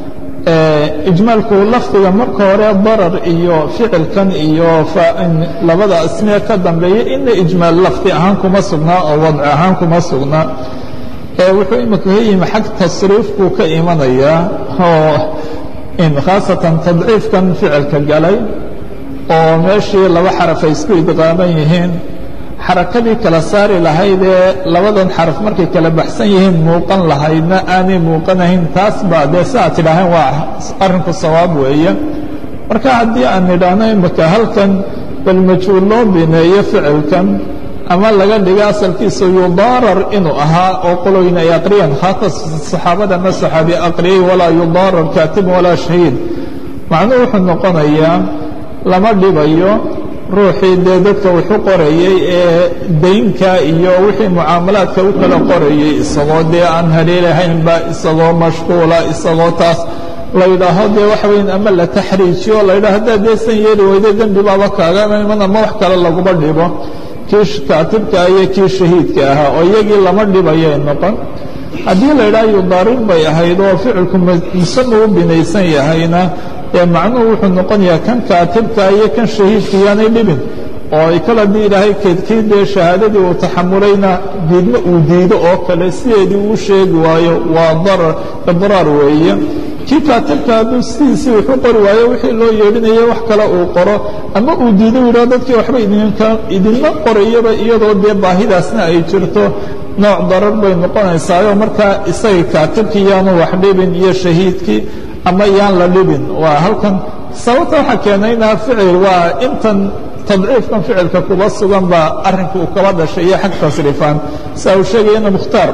ijmaalku lafdiga marka hore darar iyo ficilkan iyo labada asmiye ka dambeeya ina ijmaal lafdi ahaan kuma sugnaa oo wadci ahaan kuma sugnaa wuxuu imika ka yimi xag tasriifkuu ka imanayaa oo khaasatan tadciifkan ficilka galay oo meeshii laba xaraf ay isku idqaaman yihiin xarakadii kala saari lahayd ee labadan xaraf markay kala baxsan yihiin muuqan lahaydna aanay muuqanahayn taas baa dee si aad tidhaaheen waa arrinku sawaab weeye marka haddii aan nidhaahno imika halkan bal majhuul loo bineeyo ficilkan ama laga dhigo asalkiisa yudaarar inuu ahaa oo qoloyna ay aqriyeen haata saxaabadana saxaabi aqriyey walaa yudaarar kaatib walaa shahiid macnuhu wuxuu noqonayaa lama dhibayo ruuxii dee dadka wuxu qorayey ee daynka iyo wixii mucaamalaadka u kala qorayey isagoo dee aan haleelahaynba isagoo mashquula isagoo taas la yidhaaho dee waxa weyn ama la taxriijiyo la yidhaho haddaad deesan yeeli weydo dembi baaba kaaga iman ama wax kale laguma dhibo kii kaatibka iyo kii shahiidka ahaa oo iyagii lama dhibayay noqon haddii la yidhaha yudaarin bay ahayd oo ficilku musama u binaysan yahayna ee macnuhu wuxuu noqonayaa kan kaatibka iyo kan shahiidka yaanay dhibin oo ay kal haddii ilaahay keedkii dee shahaadadii uu taxamulayna diidmo uu diido oo kale sideedii uu sheegi waayo waa darar idraar weeye kii kaatibka hadduu sidiisii wuxuu qori waayo wixii loo yeedhinaya wax kale uu qoro ama uu diido yidhaho dadkii waxba idinma qorayaba iyadoo dee baahidaasna ay jirto nooc darar bay noqonaysaayo markaa isaga kaatibkii yaanu wax dhibin iyo shahiidkii ama yaan la dhibin waa halkan sababta waxaa keenayna ficil waa intan tadciifkan ficilka kuba sugan baa arrinka uu kaba dhashay iyo xag tasriifaan saa uu sheegayana mukhtaar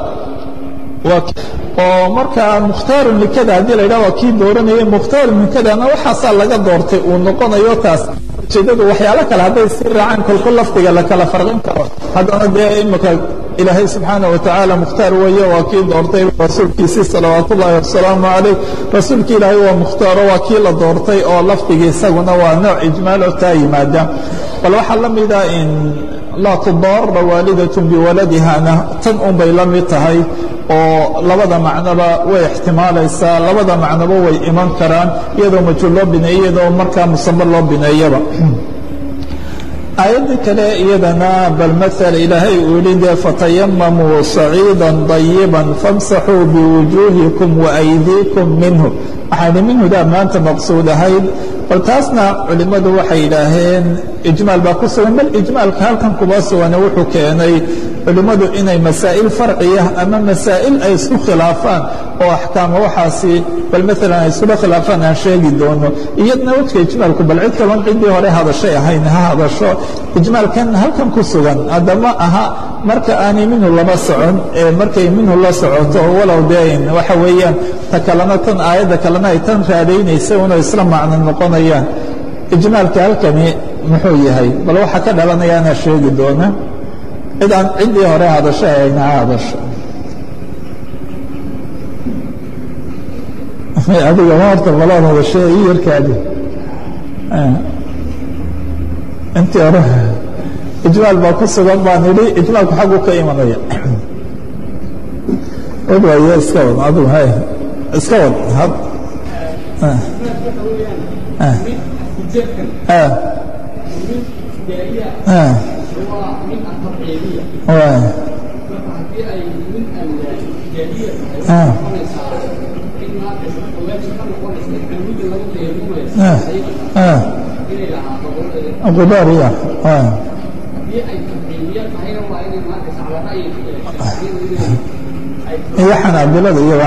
oo markaa mukhtaarun likada haddii la yidhaha waa kii dooranayay mukhtaarun likadana waxaasaa laga doortay uu noqonayo taas ujeedadu waxyaalo kale hadday sii raacaan kolko lafdiga la kala farqin karo haddana dee imika ilaahay subxaana watacaala mukhtaar weeye waa kii doortay rasuulkiisii salawaat ullaahi wasalaamu calayh rasuulki ilaahay waa mukhtaaro waa kii la doortay oo lafdigii isaguna waa nooc ijmaaloo taa yimaada bal waxaa la mida in laa tudaara waalidatun biwaladihana tan un bay la mid tahay oo labada macnoba way ixtimaalaysaa labada macnoba way iman karaan iyadoo majhuul loo bineeyo iyadoo markaa musamo loo bineeyaba aayadda kale iyadana bal maal ilaahay uu yihi dee fatayamamuu saciida طayiba famsaxuu biwujuuhikum waaydiikum minhu waxayna minhudaa maanta maqsuud ahayd bal taasna culimmadu waxay yidhaaheen ijmaal baa ku sugan bal ijmaalka halkan kuma sugane wuxuu keenay culimmadu inay masaa'il farciya ama masaa'il ay isku khilaafaan oo axkaama waxaasi bal maalan ay iskula khilaafaan aan sheegi doono iyadna wejka ijmaalku bal cid kaban ciddii hore hadashay ahayn ha hadasho ijmaalkan halkan ku sugan haddama aha marka aanay minhu lama socon ee markay minhu la socoto walow deen waxa weeyaan ta kalena tan aayadda kalena ay tan raadaynaysa una isla macno noqonayaan ijmaalka halkani muxuu yahay bal waxaa ka dhalanayaana sheegi doona cid aan ciddii hore hadasho ayna ha hadasho adiga ma horta balaad hadasho ii yarkaadi intii hore ijmaal baa ku sugan baan idhi ijmaalku xaggu ka imanaya wad waaye iska wad adigu hay iska wad had qudaariya iyo xanaabilada iyo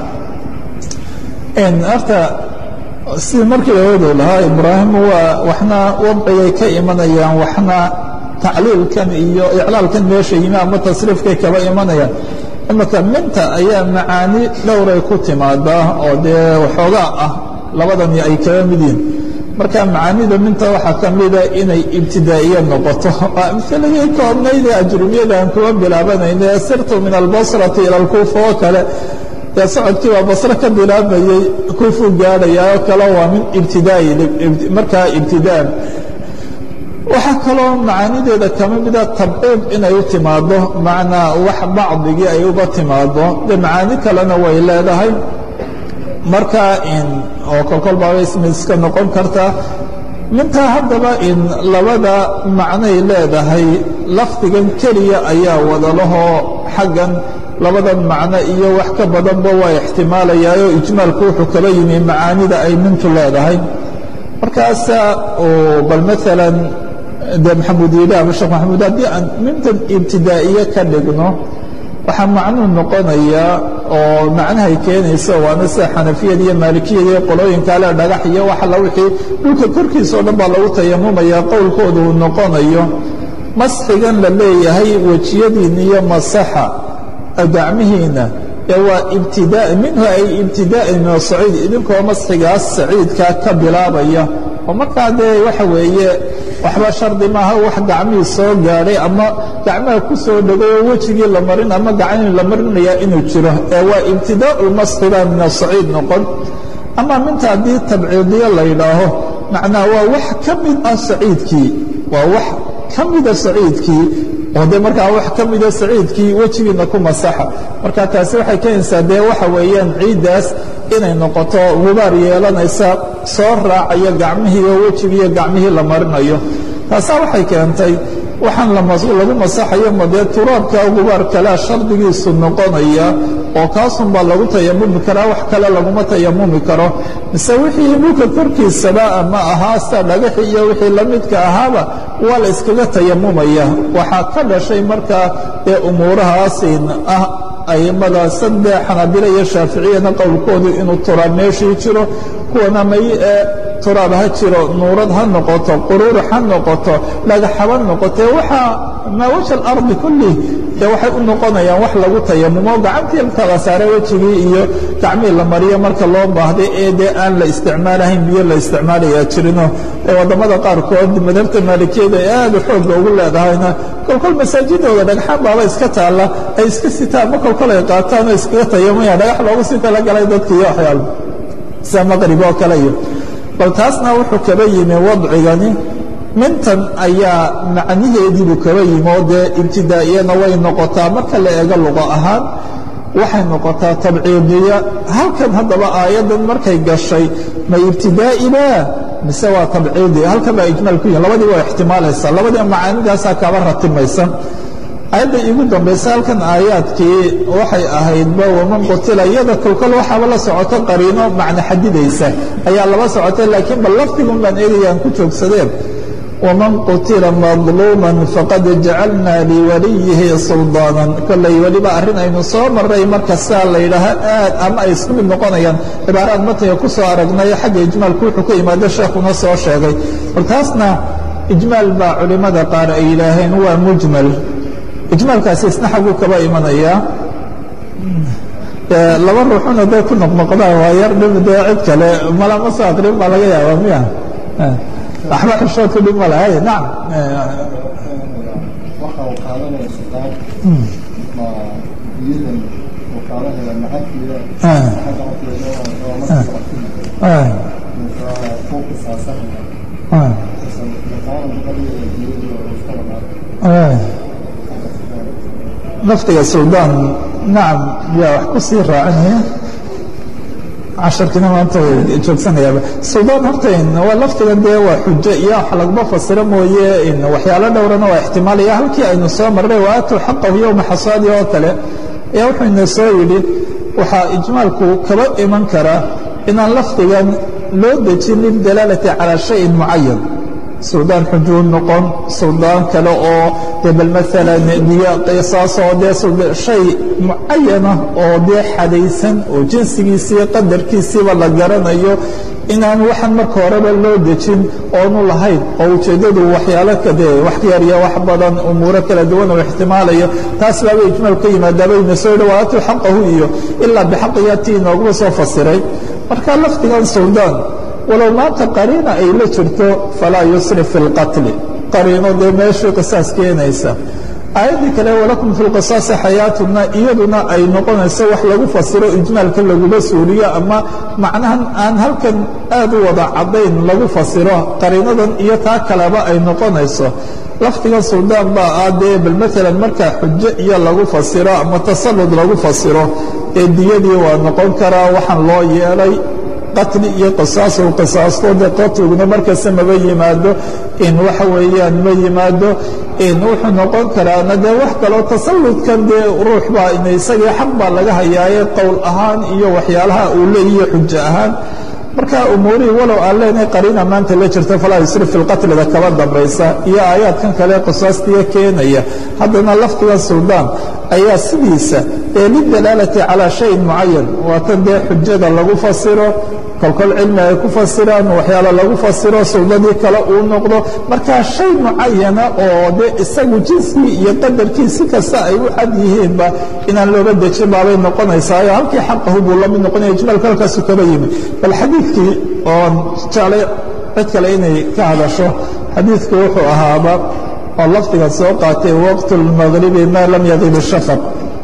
horta sidii markii laoodo lahaa ibraahim waa waxna wadcigay ka imanayaan waxna tacliilkan iyo iclaalkan meesha yimi ama tasriifkay kaba imanayaan imika minta ayaa macaani dhowray ku timaadaa oo dee waxoogaa ah labadani ay kaba mid yihin marka macaanida minta waxaa ka mida inay ibtidaa'iye noqoto amhiladii koobnaydee ajrumiyada aan kuwa bilaabanayna sirtu min albasrati ila alkuufa oo kale dee socodkii baa basre ka bilaabayey kuufuu gaadhaya oo kale waa min ibtidaai markaa ibtidaan waxaa kaloo macaanideeda kama mida tabciid inay u timaado macnaa wax bacdigii ay uga timaado dee macaani kalena way leedahay markaa oo kolkol baaba ismiska noqon kartaa mintaa haddaba in labada macnay leedahay lafdigan keliya ayaa wadalahoo xaggan labadan macno iyo wax ka badanba waa ixtimaalayaayoo ijmaalku wuxuu kaba yimi macaanida ay mintu leedahay markaasa bal maalan de maxamuud yidhi ama sheekh maxamuud haddii aan mintan ibtidaa'iye ka dhigno waxaa macnuu noqonayaa oo macnahay keenaysa waana sida xanafiyada iyo maalikiyada iyo qolooyinka ale dhagax iyo wax alla wixii dhulka korkiisa o dhan baa lagu tayamumaya qowlkooda uu noqonayo masxigan la leeyahay wejiyadiina iyo masaxa gacmihiina ee waa ibtidaa minhu ay ibtidaa'an min asaciid idinkoo masxigaas saciidkaa ka bilaabaya oo markaa dee waxa weeye waxba shardi maaha wax gacmihii soo gaadhay ama gacmaha ku soo dhegay oo wejigii la marin ama gacmihii la marinayaa inuu jiro ee waa ibtidaa'u lmasxiba min asaciid noqon ama minta haddii tabciidiyo la yidhaaho macnaa waa wax ka mid ah saciidkii waa wax ka mida saciidkii oo de markaa wax ka mida saciidkii wejigiina ku masaxa marka taasi waxay keenaysaa dee waxa weeyaan ciiddaas inay noqoto gubaar yeelanaysa soo raacaya gacmihii oo wejigiiyo gacmihii la marinayo taasaa waxay keentay waxaan lagu masaxayo ma dee turaabka gubaar kalea shardigiisu noqonaya oo kaasunbaa lagu tayamumi karaa wax kale laguma tayamumi karo mise wixii dhulka korkiisaba ama ahaa sida dhagaxi iyo wixii la midka ahaaba waa la iskaga tayamumaya waxaa ka dhashay markaa ee umuurahaasin ah aimada sadde xanaabilo iyo shaaficiyana qowlkoodu inuu turaab meeshii jiro kuwana may ee turaab ha jiro nuurad ha noqoto quruur ha noqoto dhagax haba noqotee waxaa maa waja alardi kullih dee waxay u noqonayaan wax lagu tayamumo gacantii kala saare wejigii iyo gacmihii la mariyo marka loo baahday ee dee aan la isticmaalahayn biyo la isticmaalayaa jirino ee waddamada qaarkood madhabta maalikiyada ee aada xoogga ugu leedahayna kolkol masaajidooda dhagxaan baaba iska taalla ay iska sitaan ma kolkol ay qaataan oo iskaga tayamaya dhagax loogu sii talagalay dadka iyo waxyaalo sida maqrib oo kale iyo bal taasna wuxuu kaba yimi wadcigani mintan ayaa macnaheediibuu kaba yimi oo dee ibtidaa'iyana way noqotaa marka la eego luqo ahaan waxay noqotaa tabciidiya halkan haddaba aayaddan markay gashay ma ibtidaa'iba mise waa tabciidi halkan baa ijmaal ku yihin labadii waa ixtimaalaysa labadii macaanidaasaa kaba ratimaysa aayadda iigu dambaysa halkan aayaadkii waxay ahaydba waman qutila iyada kolkol waxaaba la socoto qariino macno xadidaysa ayaa laba socotay laakiin bal lafdigun baan eegayaan ku joogsadeen waman qutila madluuman faqad jacalna liwaliyihi suldaanan kollay weliba arrin aynu soo maray marka saa la yidhaaha aad ama ay isku mid noqonayaan cibaaraad matniga ku soo aragnay xagga ijmaalku wuxuu ka yimaado sheekhuna soo sheegay bal taasna ijmaal baa culimmada qaar ay yidhaaheen waa mujmal ijmaalkaasi isna xagguu kaba imanayaa laba ruuxuna day ku noqnoqdaan waa yar dhib dee cid kale malama soo aqrin baa laga yaabaa miya waxba xishood ku dhib ma lahay nacam waxa uu qaadanaya sultaan ma biyadan uu qaadanaya macankida xagga fooqa saasanaya lafdiga suldaan nacam yaa wax ku sii raacinaya casharkiina maanta joogsanayaaba suldaan horta waa lafdiga dee waa xujo iyo wax laguma fasiro mooye waxyaalo dhowrana waa ixtimaalaya halkii aynu soo marray wa aatuu xaqahu yowma xasaadi oo kale ayaa wuxuu ina soo yidhi waxaa ijmaalku kaba iman karaa inaan lafdigan loo dejin lildalaalati calaa shayin mucayan suldaan xujuu noqon suldaan kale oo dee bal maalan diyo qisaasoo dee shay mucayana oo dee xadaysan oo jinsigiisii qadarkiisiiba la garanayo inaan waxan marka horeba loo dejin oonu lahayn oo ujeeddadu waxyaalo kadee wax yar iyo wax badan umuuro kala duwan oo ixtimaalayo taas baaba ijmaal ka yimaadaabayna soo dhawaatuu xaqahu iyo ilaa bixaqiyatii inooguma soo fasiray marka lafdigan suldaan walow maanta qariina ay la jirto falaa yusrif fi اlqatli qariino dee meeshii qisaas keenaysa aayaddii kale walakum fi lqisaasi xayaatuna iyaduna ay noqonayso wax lagu fasiro ijmaalka laguma suuliyo ama macnahan aan halkan aad u wada caddayn lagu fasiro qariinadan iyo taa kaleba ay noqonayso lafdigan suldaan baa ah dee bal maalan markaa xujo iyo lagu fasiro ama tasallud lagu fasiro ee diyadii waa noqon karaa waxaan loo yeelay qatli iyo qisaasu qisaasto dee qatliguna markasta maba yimaado in waxa weeyaan ma yimaado in wuxuu noqon karaana dee wax kaloo tasalludkan dee ruux baa in isagii xaq baa laga hayaaye qowl ahaan iyo waxyaalaha uu leeyihi xujo ahaan marka umuurihii walow aan leenahay qariina maanta la jirta falaa yusrif fi lqatlida kaba dambaysa iyo aayaadkan kale qisaastiya keenaya haddana lafdigan suldaan ayaa sidiisa ee lidalaalati calaa shayin mucayan waatan dee xujada lagu fasiro kolkol cilmi ay ku fasiraan waxyaalo lagu fasiro suldadii kale uu noqdo markaa shay mucayana oo dee isagu jinsigii iyo qadarkii si kasta ay u cad yihiinba inaan looga dejin baabay noqonaysaayo halkii xaqahu buu la mid noqonaya ijmaalka halkaasu kaba yimid bal xadiidkii oon jeclay cid kale inay ka hadasho xadiidku wuxuu ahaaba oo lafdigan soo qaatay waqtu اlmagribi maa lam yadib shafaq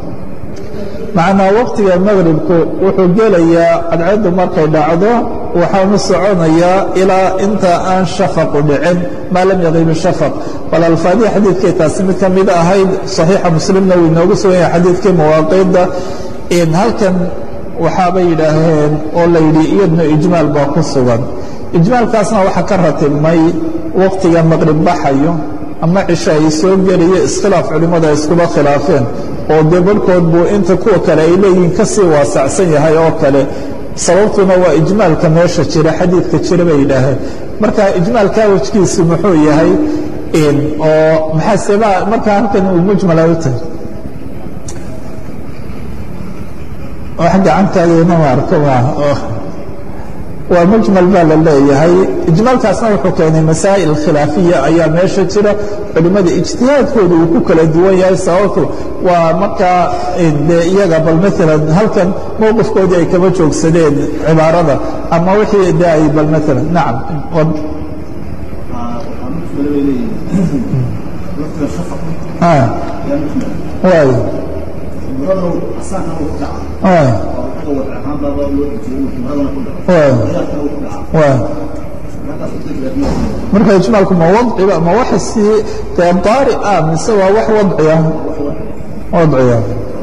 macnaa waqtiga magribku wuxuu gelayaa cadceeddu markay dhacdo waxaanu soconayaa ilaa inta aan shafaqu dhicin maa lam yadib shafaq bal alfaadihi xadiidkay taasi mid ka mid ahayd صaxiixa muslimna wuu inoogu sugan yahay xadiidkii mawaaqiidda in halkan waxaabay yidhaaheen oo la yidhi iyadna ijmaal baa ku sugan ijmaalkaasna waxaa ka ratibmay waqtiga maqrib baxayo ama cisho ay soo gelayo iskhilaaf culimmadu ay iskuba khilaafeen oo dee barhkood buu inta kuwa kale ay leeyihiin ka sii waasacsan yahay oo kale sababtuna waa ijmaalka meesha jira xadiidka jira bay yidhaaheen marka ijmaalkaa wejkiisu muxuu yahay oo maxaa sebaa markaa halkan uu mujmala u tahay wax gacantaadayna ma arko waa mujmal baa la leeyahay ijmaalkaasna wuxuu keenay masaa'il khilaafiya ayaa meesha jira culimmada ijtihaadkooda uu ku kala duwan yahay sababtu waa markaa de iyaga bal maalan halkan mowqifkoodii ay kama joogsadeen cibaarada ama wixii de ay bal maalan nacam waay marka ijmaalku ma wadciba ma wax sii dee daari ah mise waa wax wadciya wadciya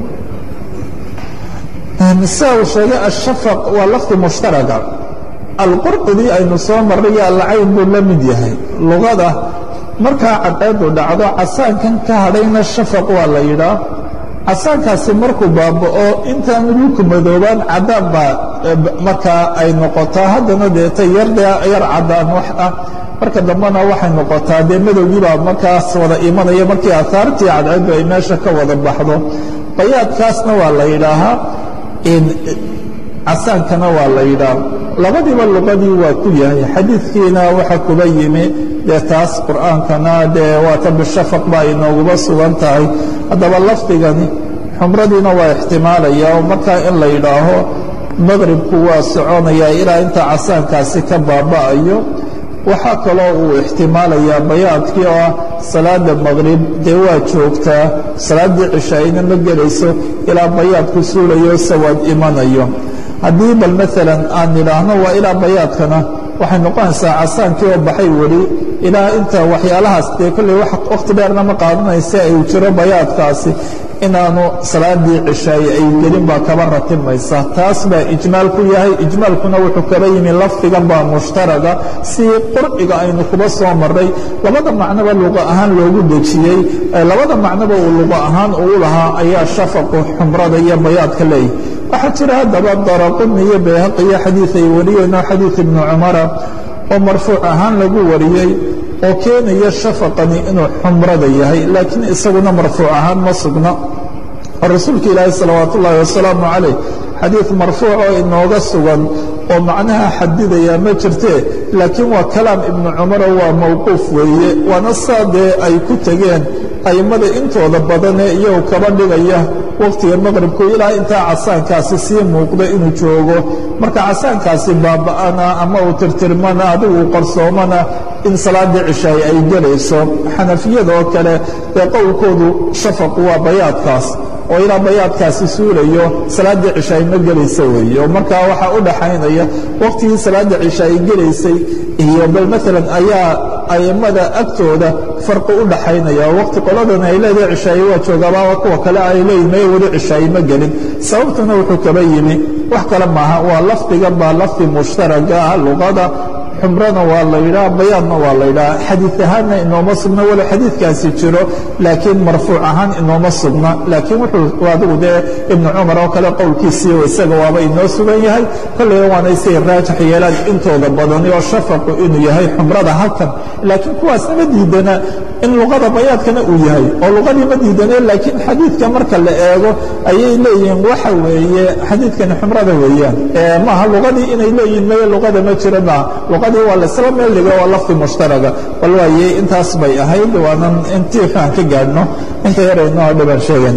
mise uu sheegay ashafaq waa lafdi mushtaraga alqurqudii aynu soo marray iyo alcayn buu la mid yahay lugada markaa cadceedu dhacdo casaankan ka hadhayna shafaq waa la yidhaa casaankaasi markuu baaba'o intaan dhulku madoobaan caddaan baa markaa ay noqotaa haddana deeta yar caddaan wax ah marka dambena waxay noqotaa dee madowgiibaa markaas wada imanaya markii aahaartii cadceeddu ay meesha ka wada baxdo bayaadkaasna waa la yidhaahaa casaankana waa la yidhaah labadiiba luqadii waa ku yahay xadiidkiina waxa kuba yimi dee taas qur'aankana dee waata bishafaq baa inooguba sugan tahay haddaba lafdigani xumradiina waa ixtimaalaya oo markaa in la yidhaaho maqribku waa soconaya ilaa inta casaankaasi ka baaba'ayo waxaa kaloo uu ixtimaalayaa bayaadkii oo ah salaada maqrib dee waa joogtaa salaaddii cishaa'ina ma gelayso ilaa bayaadku suulayo sawaad imanayo haddii bal maalan aan nidhaahno waa ilaa bayaadkana waxay noqonaysaa casaankii oo baxay weli ilaa inta waxyaalahaas dee kolley wakhti dheerna ma qaadanaysa ay jiro bayaadkaasi inaanu salaadii cishaay ay gelin baa kaba ratibmaysa taas baa ijmaal ku yahay ijmaalkuna wuxuu kaba yimi lafdigan baa mushtaraga si qurciga aynu kuba soo maray labada macnoba luqa ahaan loogu dejiyey labada macnoba uu luqa ahaan uu lahaa ayaa shafaqu xumrada iyo bayaadka leeyahy waxaa jira haddaba daraquni iyo bayhaqi iyo xadiid ay wariyeen oo xadiid ibnu cumara oo marfuuc ahaan lagu wariyey oo keenaya shafaqani inuu xumrada yahay laakiin isaguna marfuuc ahaan ma sugna oo rasuulka ilaahi salawaat ullaahi wasalaamu calayh xadiid marfuuc oo inooga sugan oo macnaha xadidaya ma jirtee laakiin waa kalaam ibnu cumaro waa mawquuf weeye waana saa dee ay ku tegeen a'immada intooda badanee iyagu kaba dhigaya wakhtiga maqribku ilaa intaa casaankaasi sii muuqda inuu joogo marka casaankaasi baaba'ana ama uu tirtirmana adigu uu qarsoomana in salaadii cishaay ay gelayso xanafiyada oo kale dee qowlkoodu shafaqu waa bayaadkaas oo ilaa bayaadkaasi suulayo salaaddii cisha ay ma gelaysa weeye oo markaa waxaa u dhaxaynaya waqtigii salaadda cisha ay gelaysay iyo bal maalan ayaa a'immada agtooda farqi u dhaxaynaya oo waqti qoladan ay leedahay cishaaye waa joogaabaa kuwa kale ay leeyihin maya weli cishaaye ma gelin sababtuna wuxuu kaba yimi wax kale maaha waa lafdigan baa lafdi mushtaraga ah luqada xumrana waa la yidhaha bayaadna waa la yidhaha xadiid ahaanna inooma sugna walow xadiidkaasi jiro laakiin marfuuc ahaan inooma sugna laakiin wuxuu adigu dee ibnu cumar oo kale qowlkiisii isaga waaba inoo sugan yahay kolleyna waana isay raajix yeelaan intooda badani oo shafaqu inuu yahay xumrada halkan laakiin kuwaasna ma diidana in luqada bayaadkana uu yahay oo luqadii ma diidane laakiin xadiidka marka la eego ayay leeyihiin waxa weeye xadiidkani xumrada weeyaan maaha luqadii inay leeyihiin maya luqada ma jira maaha luqadii waa laisla meel dhigo waa lafdi mushtaraga bal waaye intaas bay ahayd waanan intii aan ka gaadhno inta yarayno oo dhiban sheegan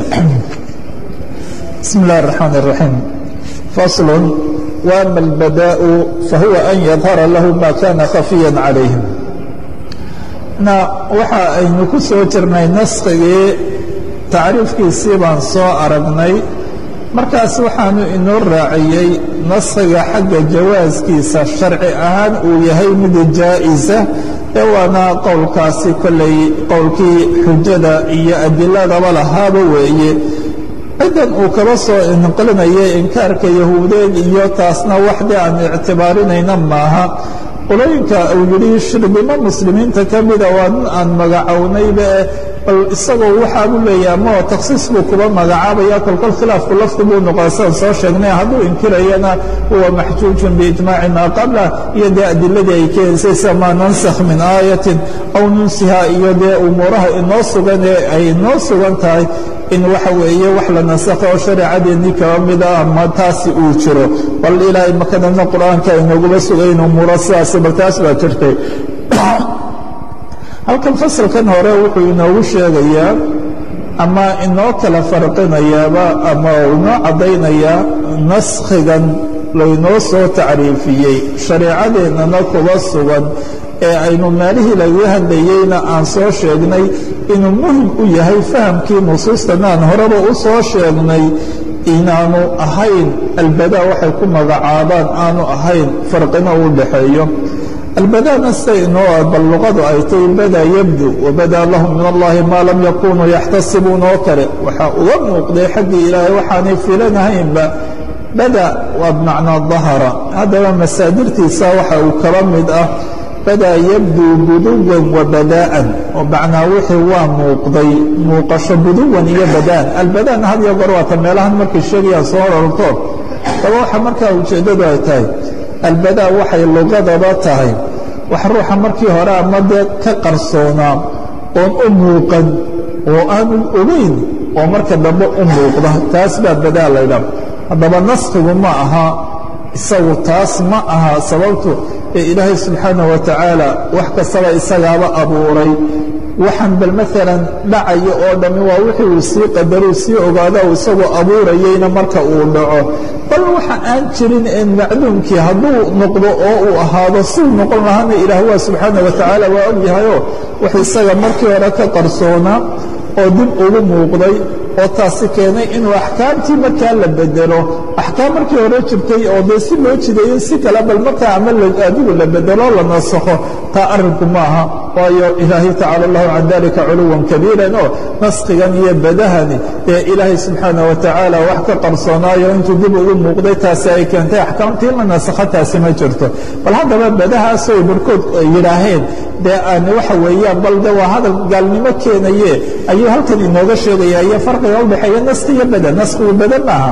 bismi اllahi الرaxmaan الraxiim fasl وama اlbadaءu fahuwa an yadhara lahu ma kana khafiya calayhim na waxa aynu ku soo jirnay naskigii tacriifkiisii baan soo aragnay markaas waxaanu inoo raaciyey naskhiga xagga jawaaskiisa sharci ahaan uu yahay mid jaa'isa ee waana qowlkaasi kollay qowlkii xujada iyo adiladaba lahaaba weeye ciddan uu kaba soo inqilinaya inkaarka yahuudeed iyo taasna waxdii aan ictibaarinayna maaha qolooyinka uu yidhi shirbimo muslimiinta ka mida waa nin aan magacownayba bal isagoo waxaabuu leeyahay ama takhsiis buu kuba magacaabaya kolkol khilaafku lafdi buu noqon sidaan soo sheegnay hadduu inkirayana huwa maxjuujun biijmaaci maa qabla iyo dee adiladii ay keenaysay sida maa nansakh min aayatin aw nunsiha iyo dee umuuraha inoo sugan ee ay inoo sugan tahay in waxa weeye wax la nasakho oo shareecadeennii kaba mida ama taasi uu jiro bal ilaahay makadana qur-aanka inooguba sugayn umuuro sidaasi bal taas baa jirtay halkan fasalkan hore wuxuu inoogu sheegayaa ama inoo kala farqinayaaba ama inoo caddaynayaa naskhigan laynoo soo tacriifiyey shareecadeennana kuba sugan ee aynu meelihii lagaga hadlayeyna aan soo sheegnay inuu muhim u yahay fahamkii nusuustana aan horeba u soo sheegnay inaanu ahayn albadaa waxay ku magacaabaan aanu ahayn farqina u dhaxeeyo albadaana sida inoo bal luqadu ay tay badaa yabdu wabadaa lahum min allahi maa lam yakunuu yaxtasibuun oo kale waxaa uga muuqday xaggii ilaahay waxaanay filanahaynba bada waa bimacnaa dahara haddaba masaadirtiisa waxa uu kaba mid ah badaa yabduu buduwan wa badaa'an oo macnaa wixii waa muuqday muuqasho buduwan iyo badaan albadaana had iyo goor waata meelahan markay sheegayaan soo rarto daba waxa markaa ujeeddadu ay tahay albadaa waxay lugadaba tahay wax ruuxa markii hore ama dee ka qarsoonaa oon u muuqan oo aanu ogeyn oo marka dambe u muuqda taas baa badaa laydha haddaba naskhigu ma aha isagu taas ma aha sababtu ee ilaahay subxaanah wa tacaala wax kastaba isagaaba abuuray waxaan bal maalan dhacayo oo dhammi waa wixii uu sii qadaruu sii ogaada uu isagoo abuurayeyna marka uu dhaco bal waxa aan jirin ee macduumkii hadduu noqdo oo uu ahaado suu noqon lahaana ilaah waa subxaana wa tacaala waa og yahayoo wax isaga markii hore ka qarsoonaa oo dib ugu muuqday oo taasi keenay inuu axkaamtii markaa la bedelo axkaam markii hore jirtay oo dee si loo jideeyo si kale bal markaa ama adigu la bedelo la nasakho taa arrinku ma aha waayo ilaahay tacala allahu can dalika culuwan kabiiran oo naskhigan iyo badahani ee ilaahay subxaana wa tacaala wax ka qarsoonaayo intuu dib ugu muuqday taasi ay keentay axkaamtii la nasakho taasi ma jirto bal haddaba badahaasoo barhkood yidhaaheen dee aan waxa weeyaan bal de waa hadal gaalnimo keenaye ayuu halkan inooga sheegaya iyo farqiga udhexeeya naski iyo bada naskigu bada maaha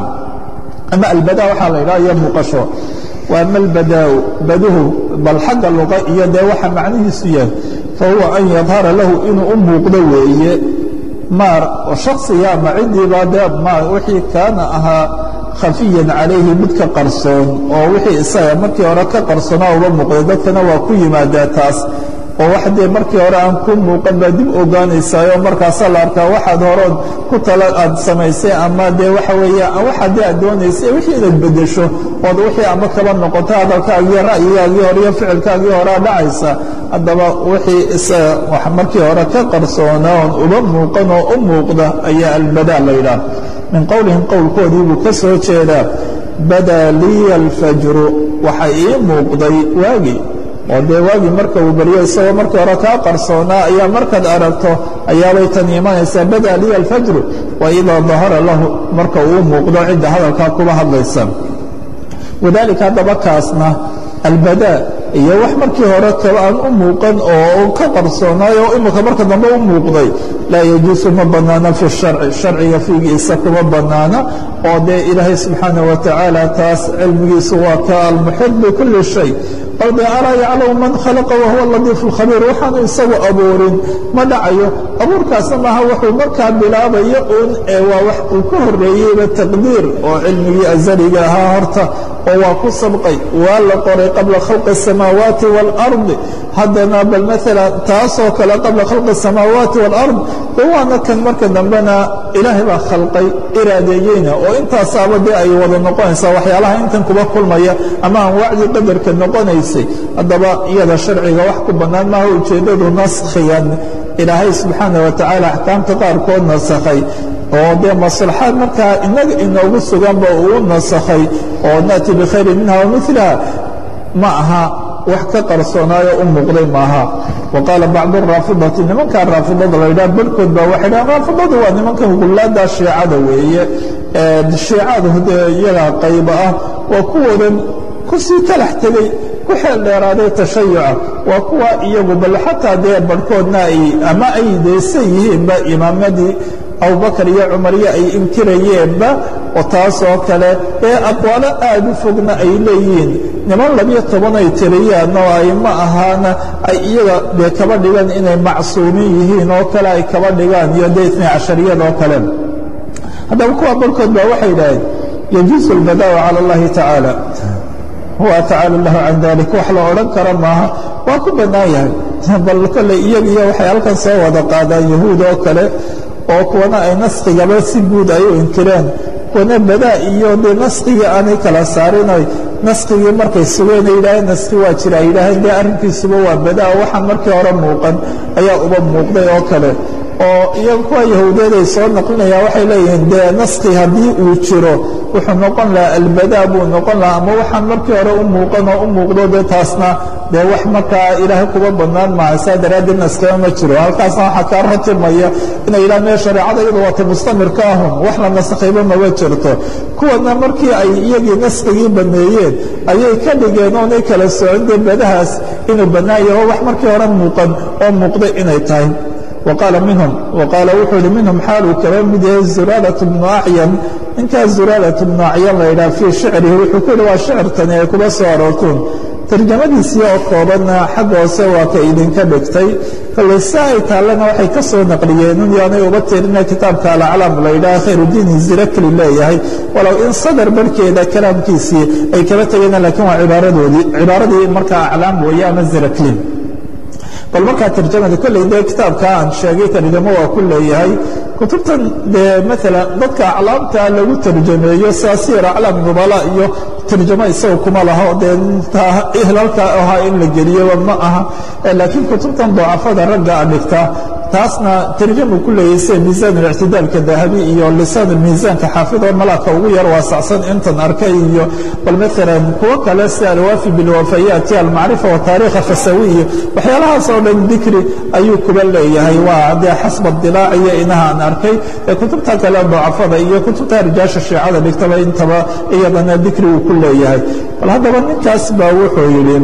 ama albada waxaa la yidhaha iyo muuqasho waama albadaau baduhu bal xagga luqa iyo dee waxa macnihiisu yahay fahuwa an yadhara lahu inuu u muuqdo weeye maar oo shaksiga ama cidiiba dee ma wixii kaana ahaa khafiyan calayhi mid ka qarsoon oo wixii isaga markii hore ka qarsoonaa uga muuqday dadkana waa ku yimaadaa taas oo wax dee markii hore aan ku muuqan baa dib ogaanaysaayo markaasaa la arkaa waxaad horood ku tala aad samaysay ama dee waxa weeye waxa dee aad doonaysay wixii inaad beddesho ood wixii ama kaba noqoto hadalkaagii ra'yigaagii hore iyo ficilkaagii horea dhacaysa haddaba wixii markii hore ka qarsoona oon uba muuqan oo u muuqda ayaa albadaa la yidhaah min qowlihim qowlkoodii buu ka soo jeedaa badaa liya alfajru waxa ii muuqday waagii oo dee waagii marka uu baryo isagoo markii hore kaa qarsoonaa ayaa markaad aragto ayaabay tan imanaysaa badaa liya alfajru wa idaa dahara lahu marka uu muuqdo cidda hadalkaa kuba hadlaysa wadaalika haddaba kaasna albadaa iyo wax markii hore kaba aan u muuqan oo ka qarsoonaayo imika marka dambe u muuqday laa yajuusu ma bannaana fi sharci sharciga fiigiisa kuma bannaana oo dee ilaahay subxaana wa tacaala taas cilmigiisu waa ka almuxid bikulli shay bal dee alaa yaclamu man khalaqa wahuwa latiifu lkhabiir waxaanu isagu abuurin ma dhacayo abuurkaasna maaha wuxuu markaa bilaabayo uun ee waa wax uu ka horreeyeyba taqdiir oo cilmigii azaliga ahaa horta oo waa ku sabqay waa la qoray qabla khalqi الsamaawaati wاlardi haddana bal maala taasoo kale qabla khalqi الsamaawaati wاlard de waana kan marka dambena ilaahay baa khalqay iraadeeyeyna oo intaasaaba dee ay wada noqonaysaa waxyaalaha intan kuba kulmaya ama aan wacdi qadarka noqonaysay haddaba iyada sharciga wax ku bannaan maaha ujeeddadu naskhigan ilaahay subxaana wa tacaala axkaamta qaarkood nasakhay oo dee maslaxaad markaa inaga inoogu suganba uu nasakhay oo naأti bikhayrin minha wamiliha ma aha wax ka qarsoonaayo u muuqday maaha wa qaala bacdu raafidati nimankaa raafidada la ydhaha barhkood baa waxay dhahan raafidadu waa nimankan gullaada shiicada weeye shiicadu dee iyagaa qayba ah waa kuwoodan kusii talax tegey ku xeel dheeraaday tashayuca waa kuwa iyagu bal xataa dee barhkoodna ay ama ay deysan yihiinba imaamadii abubakar iyo cumariyo ay inkirayeenba oo taasoo kale ee aqwaalo aad u fogna ay leeyihiin niman labiyo toban ay tiriyaan oo ay ma ahaana ay iyaga dee kaba dhigaan inay macsuumin yihiin oo kale ay kaba dhigaan iyo dee itnay cashariyada oo kale haddaba kuwa barhkood baa waxay idhaaheen yajuusu albadaa'u cala allahi tacaala huwa tacaala lahu can dalik wax la odhan kara maaha waa ku bannaan yahay bal kolley iyaga iyo waxay halkan soo wada qaadaan yahuud oo kale oo kuwana ay naskigaba si guud ay u inkireen kuwana badaa iyo dee naskigii aanay kala saarinay naskigii markay sugeen ay yidhaaheen naski waa jira ay yidhaaheen dee arrinkiisuba waa badaa waxaan markii hore muuqan ayaa uba muuqday oo kale oo iyaga kuwa yahuudeed ay soo naqlinayaan waxay leeyihiin dee naski haddii uu jiro wuxuu noqon lahaa albadaa buu noqon lahaa ama waxaan markii hore u muuqan oo u muuqdo dee taasna dee wax markaa ilaahay kuba bannaan maaha saa daraaddeed naskama ma jiro halkaasna waxaa kaa ratimaya inay yidhahan mee shareecada iyadu waata mustamirka ahun wax la nasakhayba maba jirto kuwana markii ay iyagii naskigii banneeyeen ayay ka dhigeen oonay kala socon dee badahaas inuu bannaan yaho wax markii hore muuqan oo muuqday inay tahay وqاaل minhum وqاaل wuxuu hi minhum xaaluu kaba mid yahay zurاaلة بnu acyan ninkaas zurاaلة بnu acyan la ydhaha fii shicrihi wuxuu ku yihi waa shicirtani ay kuba soo aroortuun tarjamadiisii oo koobanna xagga hoose waa ka idinka dhigtay kolley si ay taallena waxay ka soo naqliyeen un yaanay uba tirina kitaabka alaclaam la ydhaha khayrudiin zirakli leeyahay walow in sadar barhkeeda kalaamkiisii ay kaba tegeen lakiin waa cibaaradoodii cibaaradii markaa aclaam weeye ama zirakli bal markaa tarjamada kolley dee kitaabka aan sheegay tarjamo waa ku leeyahay kutubtan dee maalan dadka aclaamta lagu tarjameeyo siasiir aclaam nubala iyo tarjamo isaga kuma laho dee ihlalka ahaa in la geliyoba ma aha laakiin kutubtan dacafada ragga a dhigta taasna tarjamu ku leeyahay sida miisaan اlictidaalka dahabi iyo lisaan miisaanka xaafid oo malaaka ugu yar waasacsan intan arkay iyo bal maalan kuwo kale sida alwaafi bilwafayaati almacrifa wataarikha fasawi iyo waxyaalahaas oo dhan dikri ayuu kuba leeyahay waa dee xasba dilaac iyo inaha aan arkay ee kutubta kale dacafada iyo kutubta rijaasha shiicada dhigtaba intaba iyadana dikri uu ku leeyahay bal haddaba ninkaas baa wuxuu yidhi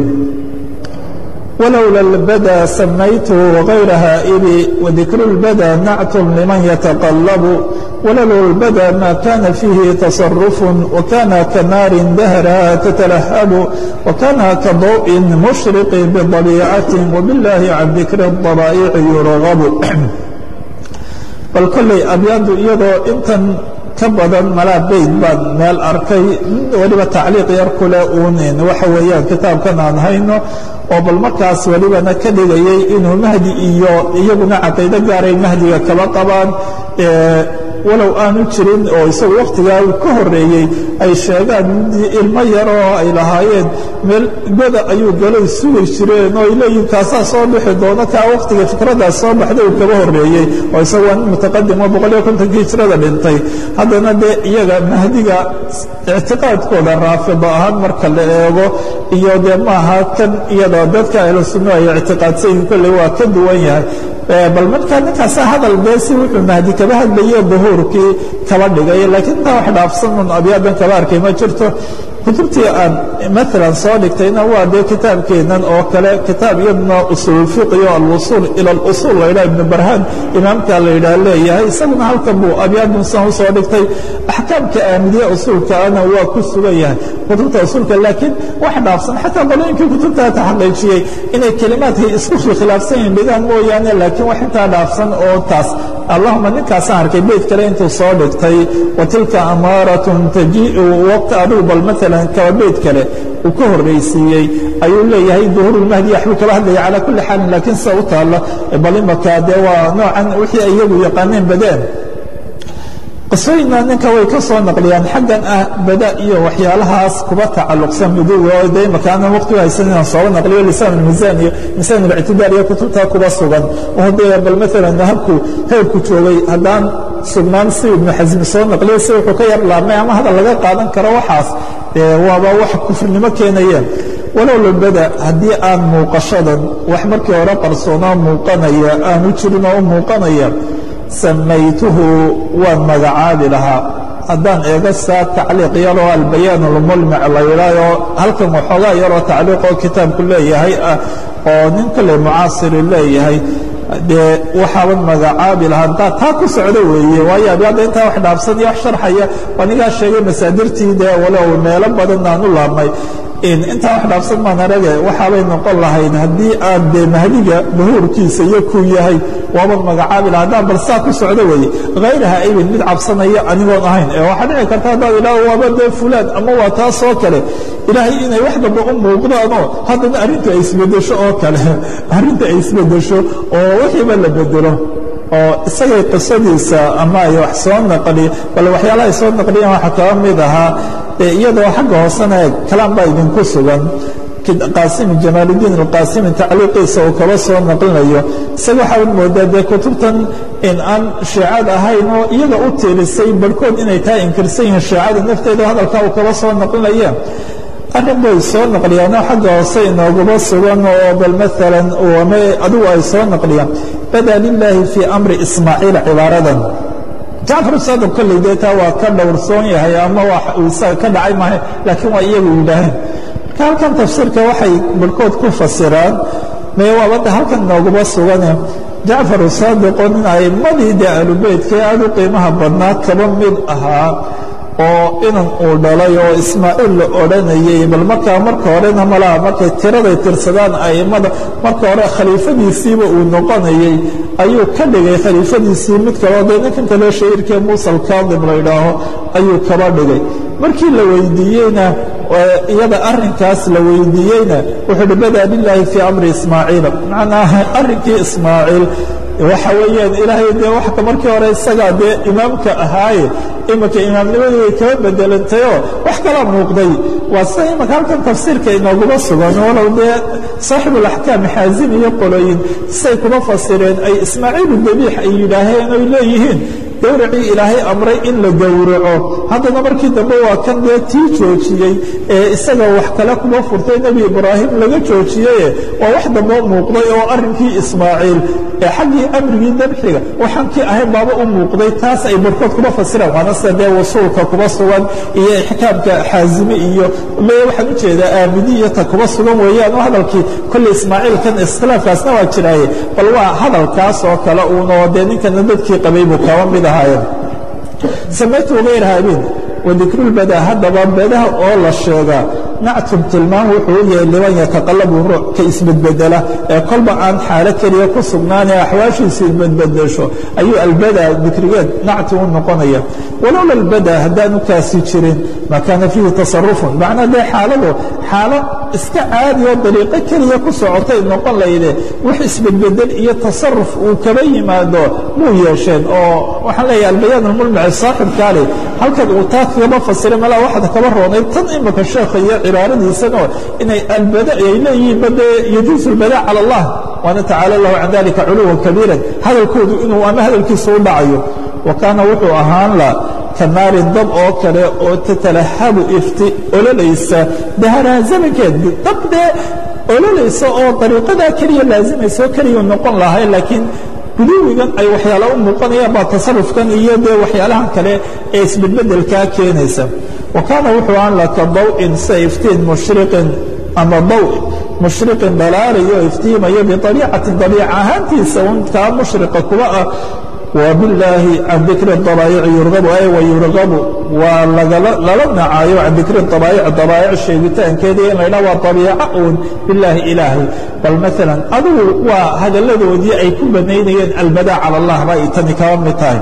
ولولا البدى سميته غير هائبي وذكر البدى نعت لمن يتقلب ولولا البدى ما كان فيه تصرف وكان كنار دهرها تتلهب وكان كضوء مشرق بضليعة وبالله عن ذكر الضبائع يرغب bal kolley abyaadu iyadoo intan ka badan malaa beyd baan meel arkay weliba tacliiq yar kule uunin waxa weeyaan kitaabkan aan hayno oo bal markaas welibana ka dhigayay inuu mahdi iyo iyaguna caqiido gaaray mahdiga kaba qabaan walow aanu jirin oo isagu wakhtigaa uu ka horeeyey ay sheegaan ilmo yaroo ay lahaayeen meel goda ayuu galay sugi jireen oo ay leeyihin kaasaa soo bixi doona kaa wakhtiga fikradaas soo baxday uu kaba horeeyey oo isagu waa nin mutaqadim oo boqoliyo kontonkii hijrada dhintay haddana dee iyaga mahdiga ictiqaadkooda raafido ahaan marka la eego iyo dee maaha kan iyadoo dadka ahlu sunno ay ictiqaadsayihin kolley waa ka duwan yahay bal markaa ninkaasa hadal beesi wuxuu mahdi kaba hadlaye duhuurkii kaba dhigay laakiin intaa wax dhaafsan un abyaadan kaba arkay ma jirto kutubtii aan maalan soo dhigtayna waa dee kitaabkeennan oo kale kitaab iyaduna usuulfiqiyo alwusuul ila alusuul laydhaha ibnu barhaan imaamka la yidhaah leeyahay isaguna halkan buu abyaadun san u soo dhigtay axkaamka aamidiya usuulkaana waa ku sugan yahay kutubta usuulka laakiin wax dhaafsan xataa qolooyinkii kutubtaa taxaqiijiyey inay kelimaadkay isku khilaafsan yihin dhigaan mooyaane laakiin wax intaa dhaafsan oo taas allahuma ninkaasaan arkay beyd kale intuu soo dhigtay wa tilka amaaratun tajiiu waqti adigu bal maalan kaba beyd kale uu ka horraysiiyey ayuu leeyahay duhuurulmahdi waxbuu kaba hadlaya calaa kulli xaalin laakiin sida u taalla bal imaka dee waa noocan wixii ay iyagu yaqaaneen badeen qisooyinna ninka way ka soo naqliyaan xaggan ah bada iyo waxyaalahaas kuba tacalluqsan muduga oo de imaka aanan waqti u haysan inaan sooga naqliyo lisaan almiisaan iyo misaan alictidaal iyo kutubtaa kuba sugan oo dee bal maalan habku heerku joogay haddaan sugnaan si ibnu xasmi soo naqliyo si wuxuu ka yar laabmay ama hadal laga qaadan karo waxaas dee waaba wax kufrinimo keenayeen walow labada haddii aan muuqashadan wax markii hore qarsoonaa muuqanaya aanu jirin oo u muuqanaya samaytuhu waan magacaabi lahaa haddaan eego saa tacliiq yaroo albayaan almulmic la yidhaahoo halkan waxoogaa yaroo tacliiqoo kitaabku leeyahay ah oo nin kale mucaasiri leeyahay dee waxaaban magacaabi lahaa taa taa ku socdo weeye waayo abyaadda intaa wax dhaafsan iyo wax sharxaya anigaa sheegay masaadirtii dee walow meelo badan aan u laabmay intaa wax dhaafsan maan arage waxaabay noqon lahayd haddii aan dee mahdiga duhuurkiisa iyo kuu yahay waaban magacaabi laha haddaan bal saa ku socdo weeye hayraha aybin mid cabsanaya anigoon ahayn ee waxaa dhici karta haddaad idhaaho waaba dee fulaan ama waa taasoo kale ilaahay inay wax damba u muuqdaanoo haddana arrintu ay isbedesho oo kale arrinta ay isbedesho oo wixiiba la bedelo oo isagay qisadiisa ama ay wax soo naqli bal waxyaalaha ay soo naqliyeen waxaa kaba mid ahaa iyadoo xagga hoosena kalaan baa idinku sugan qaasimi jamaaludiin alqaasimi tacliiqiisa uu kaba soo naqlinayo isaga waxaad moodaa dee kutubtan in aan shiicad ahayn oo iyaga u tiirisay barhkood inay taa inkirsan yihiin shiicada nafteeda hadalkaa uu kaba soo naqlinaya arrin bay soo naqliyaanoo xagga hoose inoogaba sugan oo bal maalan adigu ay soo naqliyaan bada lilaahi fii amri ismaaciila cibaaradan jacfar saadab kolley dee taa waa ka dhowrsoon yahay ama waa isaga ka dhacay maaha laakiin waa iyagu yidhaaheen marka halkan tafsiirka waxay barhkood ku fasiraan mee waabadda halkan inoogaba sugane jacfar saadiqoo nin aimmadii dee ahlubeytka aad u qiimaha badnaa kaba mid ahaa oo inan uu dhalay oo ismaaciil la odhanayay bal markaa marka horena malaha markay tiraday tirsadaan a'immada marka hore khaliifadiisiiba uu noqonayay ayuu ka dhigay khaliifadiisii mid kaleo dee ninkan kale shahiirkee muusa alkaadim la ydhaaho ayuu kaba dhigay markii la weydiiyeyna iyada arrinkaas la weydiiyeyna wuxuu uhi badaa lilaahi fii amri ismaaciila macnaa arrinkii ismaaciil waxa weeyaan ilaahay dee waxka markii hore isagaa dee imaamka ahaaye imanka imaamnimadii way kaba bedelantayoo wax kala muuqday waa sida imanka halkan tafsiirka inooguma sugan walow dee saaxibulaxkaam xaazim iyo qolooyin say kuma fasireen ay ismaaciilu dabiix ay yidhaaheen oy leeyihiin gowracii ilaahay amray in la gowraco haddana markii dambe waa kan dee tii joojiyey ee isaga wax kale kuma furtay nebi ibraahim laga joojiyeye waa wax dambe muuqday oo arrinkii ismaaciil ee xaggii amrigii dabxiga waxaan kii ahayn baaba u muuqday taas ay barhkood kuma fasiraan waana sida dee wasuulka kuma sugan iyo ixkaamka xaazime iyo me waxaan u jeedaa aamidiyata kuma sugan weeyaan oo hadalkii kolley ismaaciilkan iskhilaafkaasna waa jiraaye bal waa hadalkaas oo kale uunoo dee ninkana dadkii qabay buu kaba mid ahaayeen samaytu hayr haabin wadikrulbadaa haddaba bedaha oo la sheegaa nactum tilmaan wuxuu u yahay liman yataqalabu ruux ka isbedbedela ee kolba aan xaalo keliya ku sugnaanee axwaashiisa isbedbedesho ayuu albada dikrigeed nacti u noqonaya walowla albada haddaanu kaasi jirin ma kaana fiihi tasarufun macnaa dee xaaladu xaalo iska caadi oo dariiqo keliya ku socotay noqon layde wax isbedbedel iyo tasaruf uu kaba yimaado muu yeesheen oo waxaan leeyahay albayaan almulmaci saaxibkaale halkan uu taa kagaba fasiray malaa waxaad kaba roonay tan imika sheekha iyo cibaaradiisanoo inay albada ay leeyihiin bade yajuusu albada cala allah waana tacaala lahu can dalika culuwan kabiiran hadalkoodu inuu ama hadalkiisa u dhacayo wa kaana wuxuu ahaan la ka naarin dab oo kale oo tatalahabu ifti ololaysa daharaha zamankeed dab dee ololaysa oo dariiqadaa keliya laazimaysa oo keliya noqon lahay laakiin guduwigan ay waxyaala u muuqanayaan baa tasarufkan iyo dee waxyaalahan kale ee isbedbedelkaa keenaysa wa kaana wuxuu ahaan la ka daw'in sida iftiin mushriqin ama daw mushriqin dhalaalayo iftiimayo biabiicatin dabiica ahaantiisa un kaa mushriqa kuba ah وباللahi can dikri الطabaaيc yurgabu ay wayurgabu waa lala nacaayo can dikri الطabaaيc dabaaيc sheegitaankeeda in laydha waa طabiico uun bilaahi ilaahay bal maala adigu waa hadalladoodii ay ku banaynayeen albada calى الlah bay tani kaba mid tahay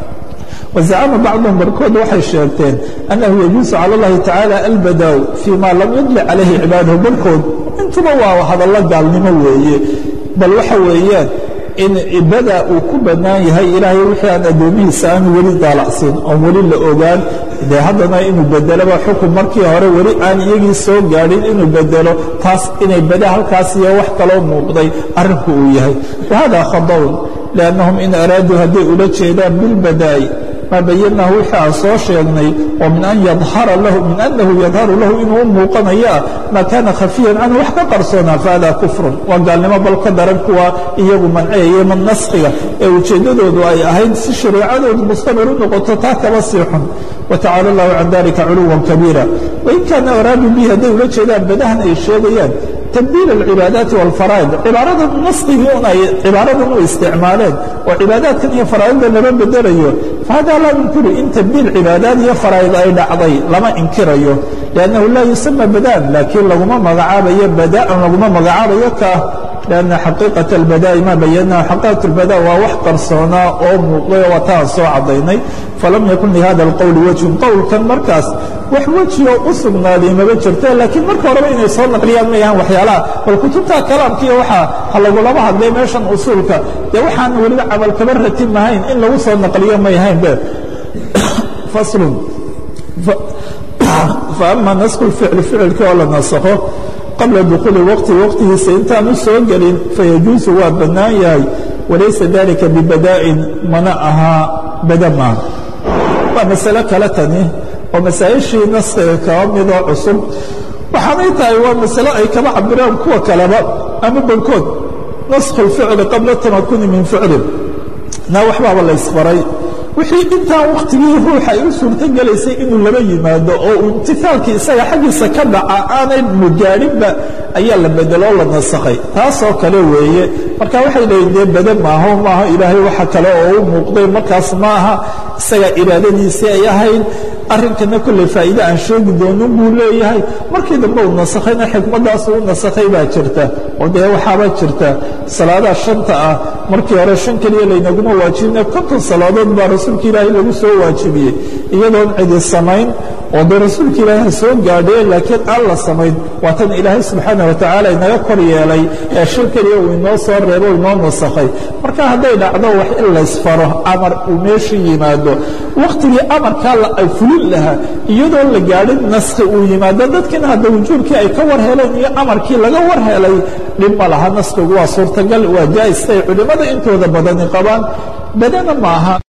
وزacma bacضهm barkood waxay sheegteen أنahu يجuuز calى الlahi taعaalى albadaw fي ma lam yudlic calayhi cibaadahu barkood intuba waa hadallo gaalnimo weeye bal waxa weeyaan in bada uu ku bannaan yahay ilaahay wixii aan addoomihiisa aanu weli daalacsin oon weli la ogaan dee haddana inuu bedeloba xukun markii hore weli aan iyagii soo gaadhin inuu bedelo taas inay bada halkaas iyo wax kaloo muuqday arrinku uu yahay wahada khadawn liannahum in araaduu hadday ula jeedaan bilbadaa'i maa bayanahu wixii aan soo sheegnay oo min an yadhara lahu min annahu yadharu lahu inuu u muuqanayaa maa kaana khafiyan canhu wax ka qarsoonaa fahada kufrun waa gaalnimo bal ka daran kuwa iyagu manceeye man naskhiga ee ujeeddadoodu ay ahayd si shareecadoodu mustamir u noqoto taa kaba sii xun watacaala allahu can dalika culuwan kabiira wain kaana araaduu bihi hadday ula jeedaan badahan ay sheegayaan تبديل العباadaaت والفرائض cibaarada naskigii un ay cibaaradan u isticmaaleen oo cibaadaadkan iyo faraaidda lama bedelayo fahada laa yunkiru in تبdiil cibaadaad iyo faraa'id ay dhacday lama inkirayo لأnnahu laa yusamى badaan laakiin laguma magacaabayo badaan laguma magacaabayo ka لأنa xaqiiqaة الbadaaءi ma bayanahu xaqiiqaة الbadاء waa wax qarsoonaa oo muuqday oo wataan soo cadaynay falam yakun lihada الqowl wجهun qowlkan markaas wax weji oo u sugnaaday maba jirto laakiin marka horeba inay soo naqliyaan ma yahaan waxyaalaha bal kutubta kalaamkiiyo waxaa ha lagulama hadlay meeshan usuulka dee waxaan weliba camal kaba ratin mahayn in lagu soo naqliyo may hayn be faslun faama nasku lficli ficilkii oo la nasakho qabla dukhuuli waqti waqtigiisa intaan u soo gelin fayajuusu waa bannaan yahay walaysa dalika bibadaa'in mana ahaa bada maaha waa masale kale tani oo masaa'ishii naskiga kaba midoo cusub waxaanay tahay waa masale ay kaba cabiraan kuwa kaleba ama barkood naskhu اlficli qabla tamakuni min ficlin na waxbaaba la ysfaray wixii intaan wakhtigii ruuxa ay u suurto gelaysay inuu laba yimaado oo uu imtihaalkii isaga xaggiisa ka dhaca aanay mugaadhinba ayaa la bedeloo la nasakhay taasoo kale weeye marka waxay leeyiin dee bade maaho maaha ilaahay waxa kale oo u muuqday markaas maaha isaga iraadadiisii ay ahayd arrinkana kolley faa'iide aan sheegi doonin buu leeyahay markii dambe uu nasakhayna xikmadaasu u nasakhay baa jirta oo dee waxaaba jirta salaadaha shanta ah markii hore shan keliya laynaguma waajibina konton salaadood baa rasuulka ilaahay lagu soo waajibiyey iyadoon cidi samayn oo dee rasuulka ilaahay ha soo gaadhee laakiin aan la samayn waa tan ilaahay subxaana wa tacaala inaga kor yeelay ee shan keliya uu inoo soo reebo inoo nasakhay marka hadday dhacdo wax in laysfaro amar uu meesha yimaado wakhtigii amarkaa ay fulin lahaa iyadoon la gaadhin naskhi uu yimaado dadkiina hadda wujuubkii ay ka war heleen iyo amarkii laga war helay dhib ma laha naskigu waa suurtagal waa jaa'is ay culimmada intooda badani qabaan badana maaha